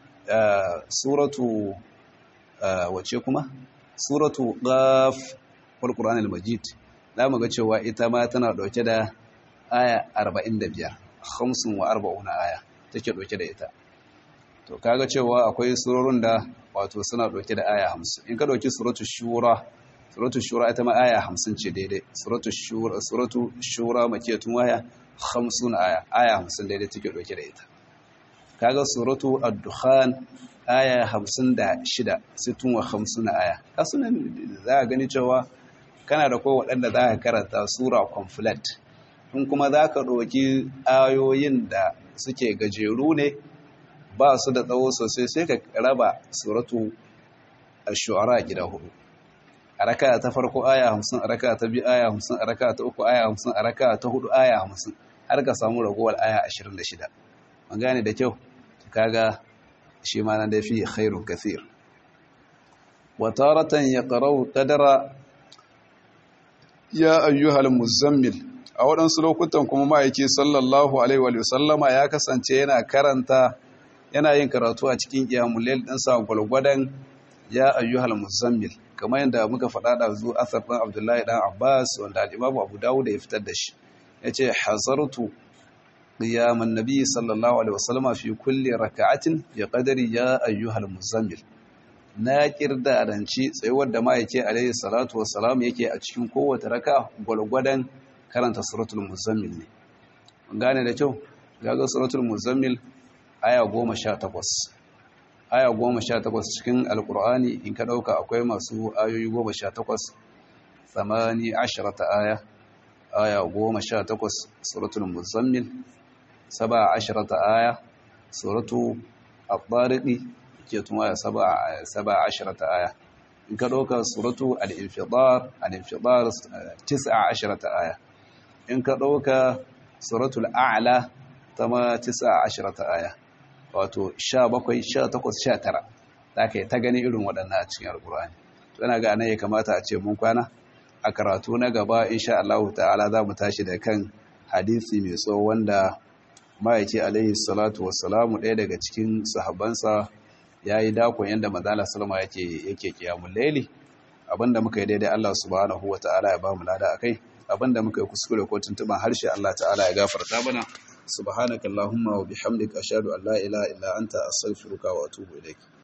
suratu wace kuma suratu qaf wal qur'anil majid za mu ga cewa ita ma tana ɗauke da aya 45 hamsin wa arba'una aya take ɗauke da ita to kaga cewa akwai surorin da wato suna ɗauke da aya hamsin in ka ɗauki suratu shura suratu shura ita ma aya hamsin ce daidai suratu shura suratu shura makiyatun waya hamsin aya aya hamsin daidai take ɗauke da ita kaga suratu ad-dukhan aya hamsin da shida sittun wa hamsin aya kasunan za a gani cewa kana da ko waɗanda za ka karanta sura complete in kuma za ka ɗauki ayoyin da suke gajeru ne ba su da tsawo sosai sai ka raba suratu a shu'ara gida hudu a raka ta farko aya hamsin a raka ta biyu aya hamsin a raka ta uku aya hamsin a raka ta hudu aya hamsin har ka samu ragowar aya ashirin da shida an gane da kyau kaga shi ma na da fi khairun kathir wataratan ya ƙarau ƙadara ya ayyuhal muzammil a waɗansu lokutan kuma ma'aiki sallallahu alaihi wa sallama ya kasance yana karanta yana yin karatu a cikin ƙiyamulel ɗinsa gwalgwadon ya ayyuhal muzammil kamar yadda muka faɗa da zuwa asar ɗan abdullahi ɗan abbas wanda al'imamu abu dawud ya fitar da shi ya ce hazartu qiyaman nabi sallallahu alaihi wa sallama fi kulli raka'atin ya qadari ya ayyuhal muzammil na kirda ranci tsayuwar da ma'aiki alaihi salatu wassalam yake a cikin kowace raka gwalgwadon karanta suratul muzammil ne gane da kyau gaga suratul muzammil aya goma sha takwas aya goma sha takwas cikin alkur'ani in ka ɗauka akwai masu ayoyi goma sha takwas tsamani ashirata aya aya goma sha takwas suratul muzammil saba ashirata aya suratu al-tariqi ke tuma saba ashirata aya in ka ɗauka suratu al-infidar al-infidar tis'a ashirata aya in ka ɗauka suratul a'la ta ma tis'a ashirata aya wato sha bakwai sha takwas sha tara za ka yi ta gani irin waɗannan a cikin alkur'ani to yana ga ya kamata a ce mun kwana a karatu na gaba insha Allah ta'ala za mu tashi da kan hadisi mai tsawo wanda ma'aiki alaihi salatu wassalamu ɗaya daga cikin sahabbansa ya yi dakon yadda manzala salama yake yake kiyamun laili abinda muka yi daidai Allah subhanahu wa ta'ala ya ba mu lada akai abinda muka yi kuskure ko tuntuban harshe Allah ta'ala ya gafarta mana subhanakallahumma wa bihamdika ashhadu an la ilaha illa anta astaghfiruka wa atubu ilaik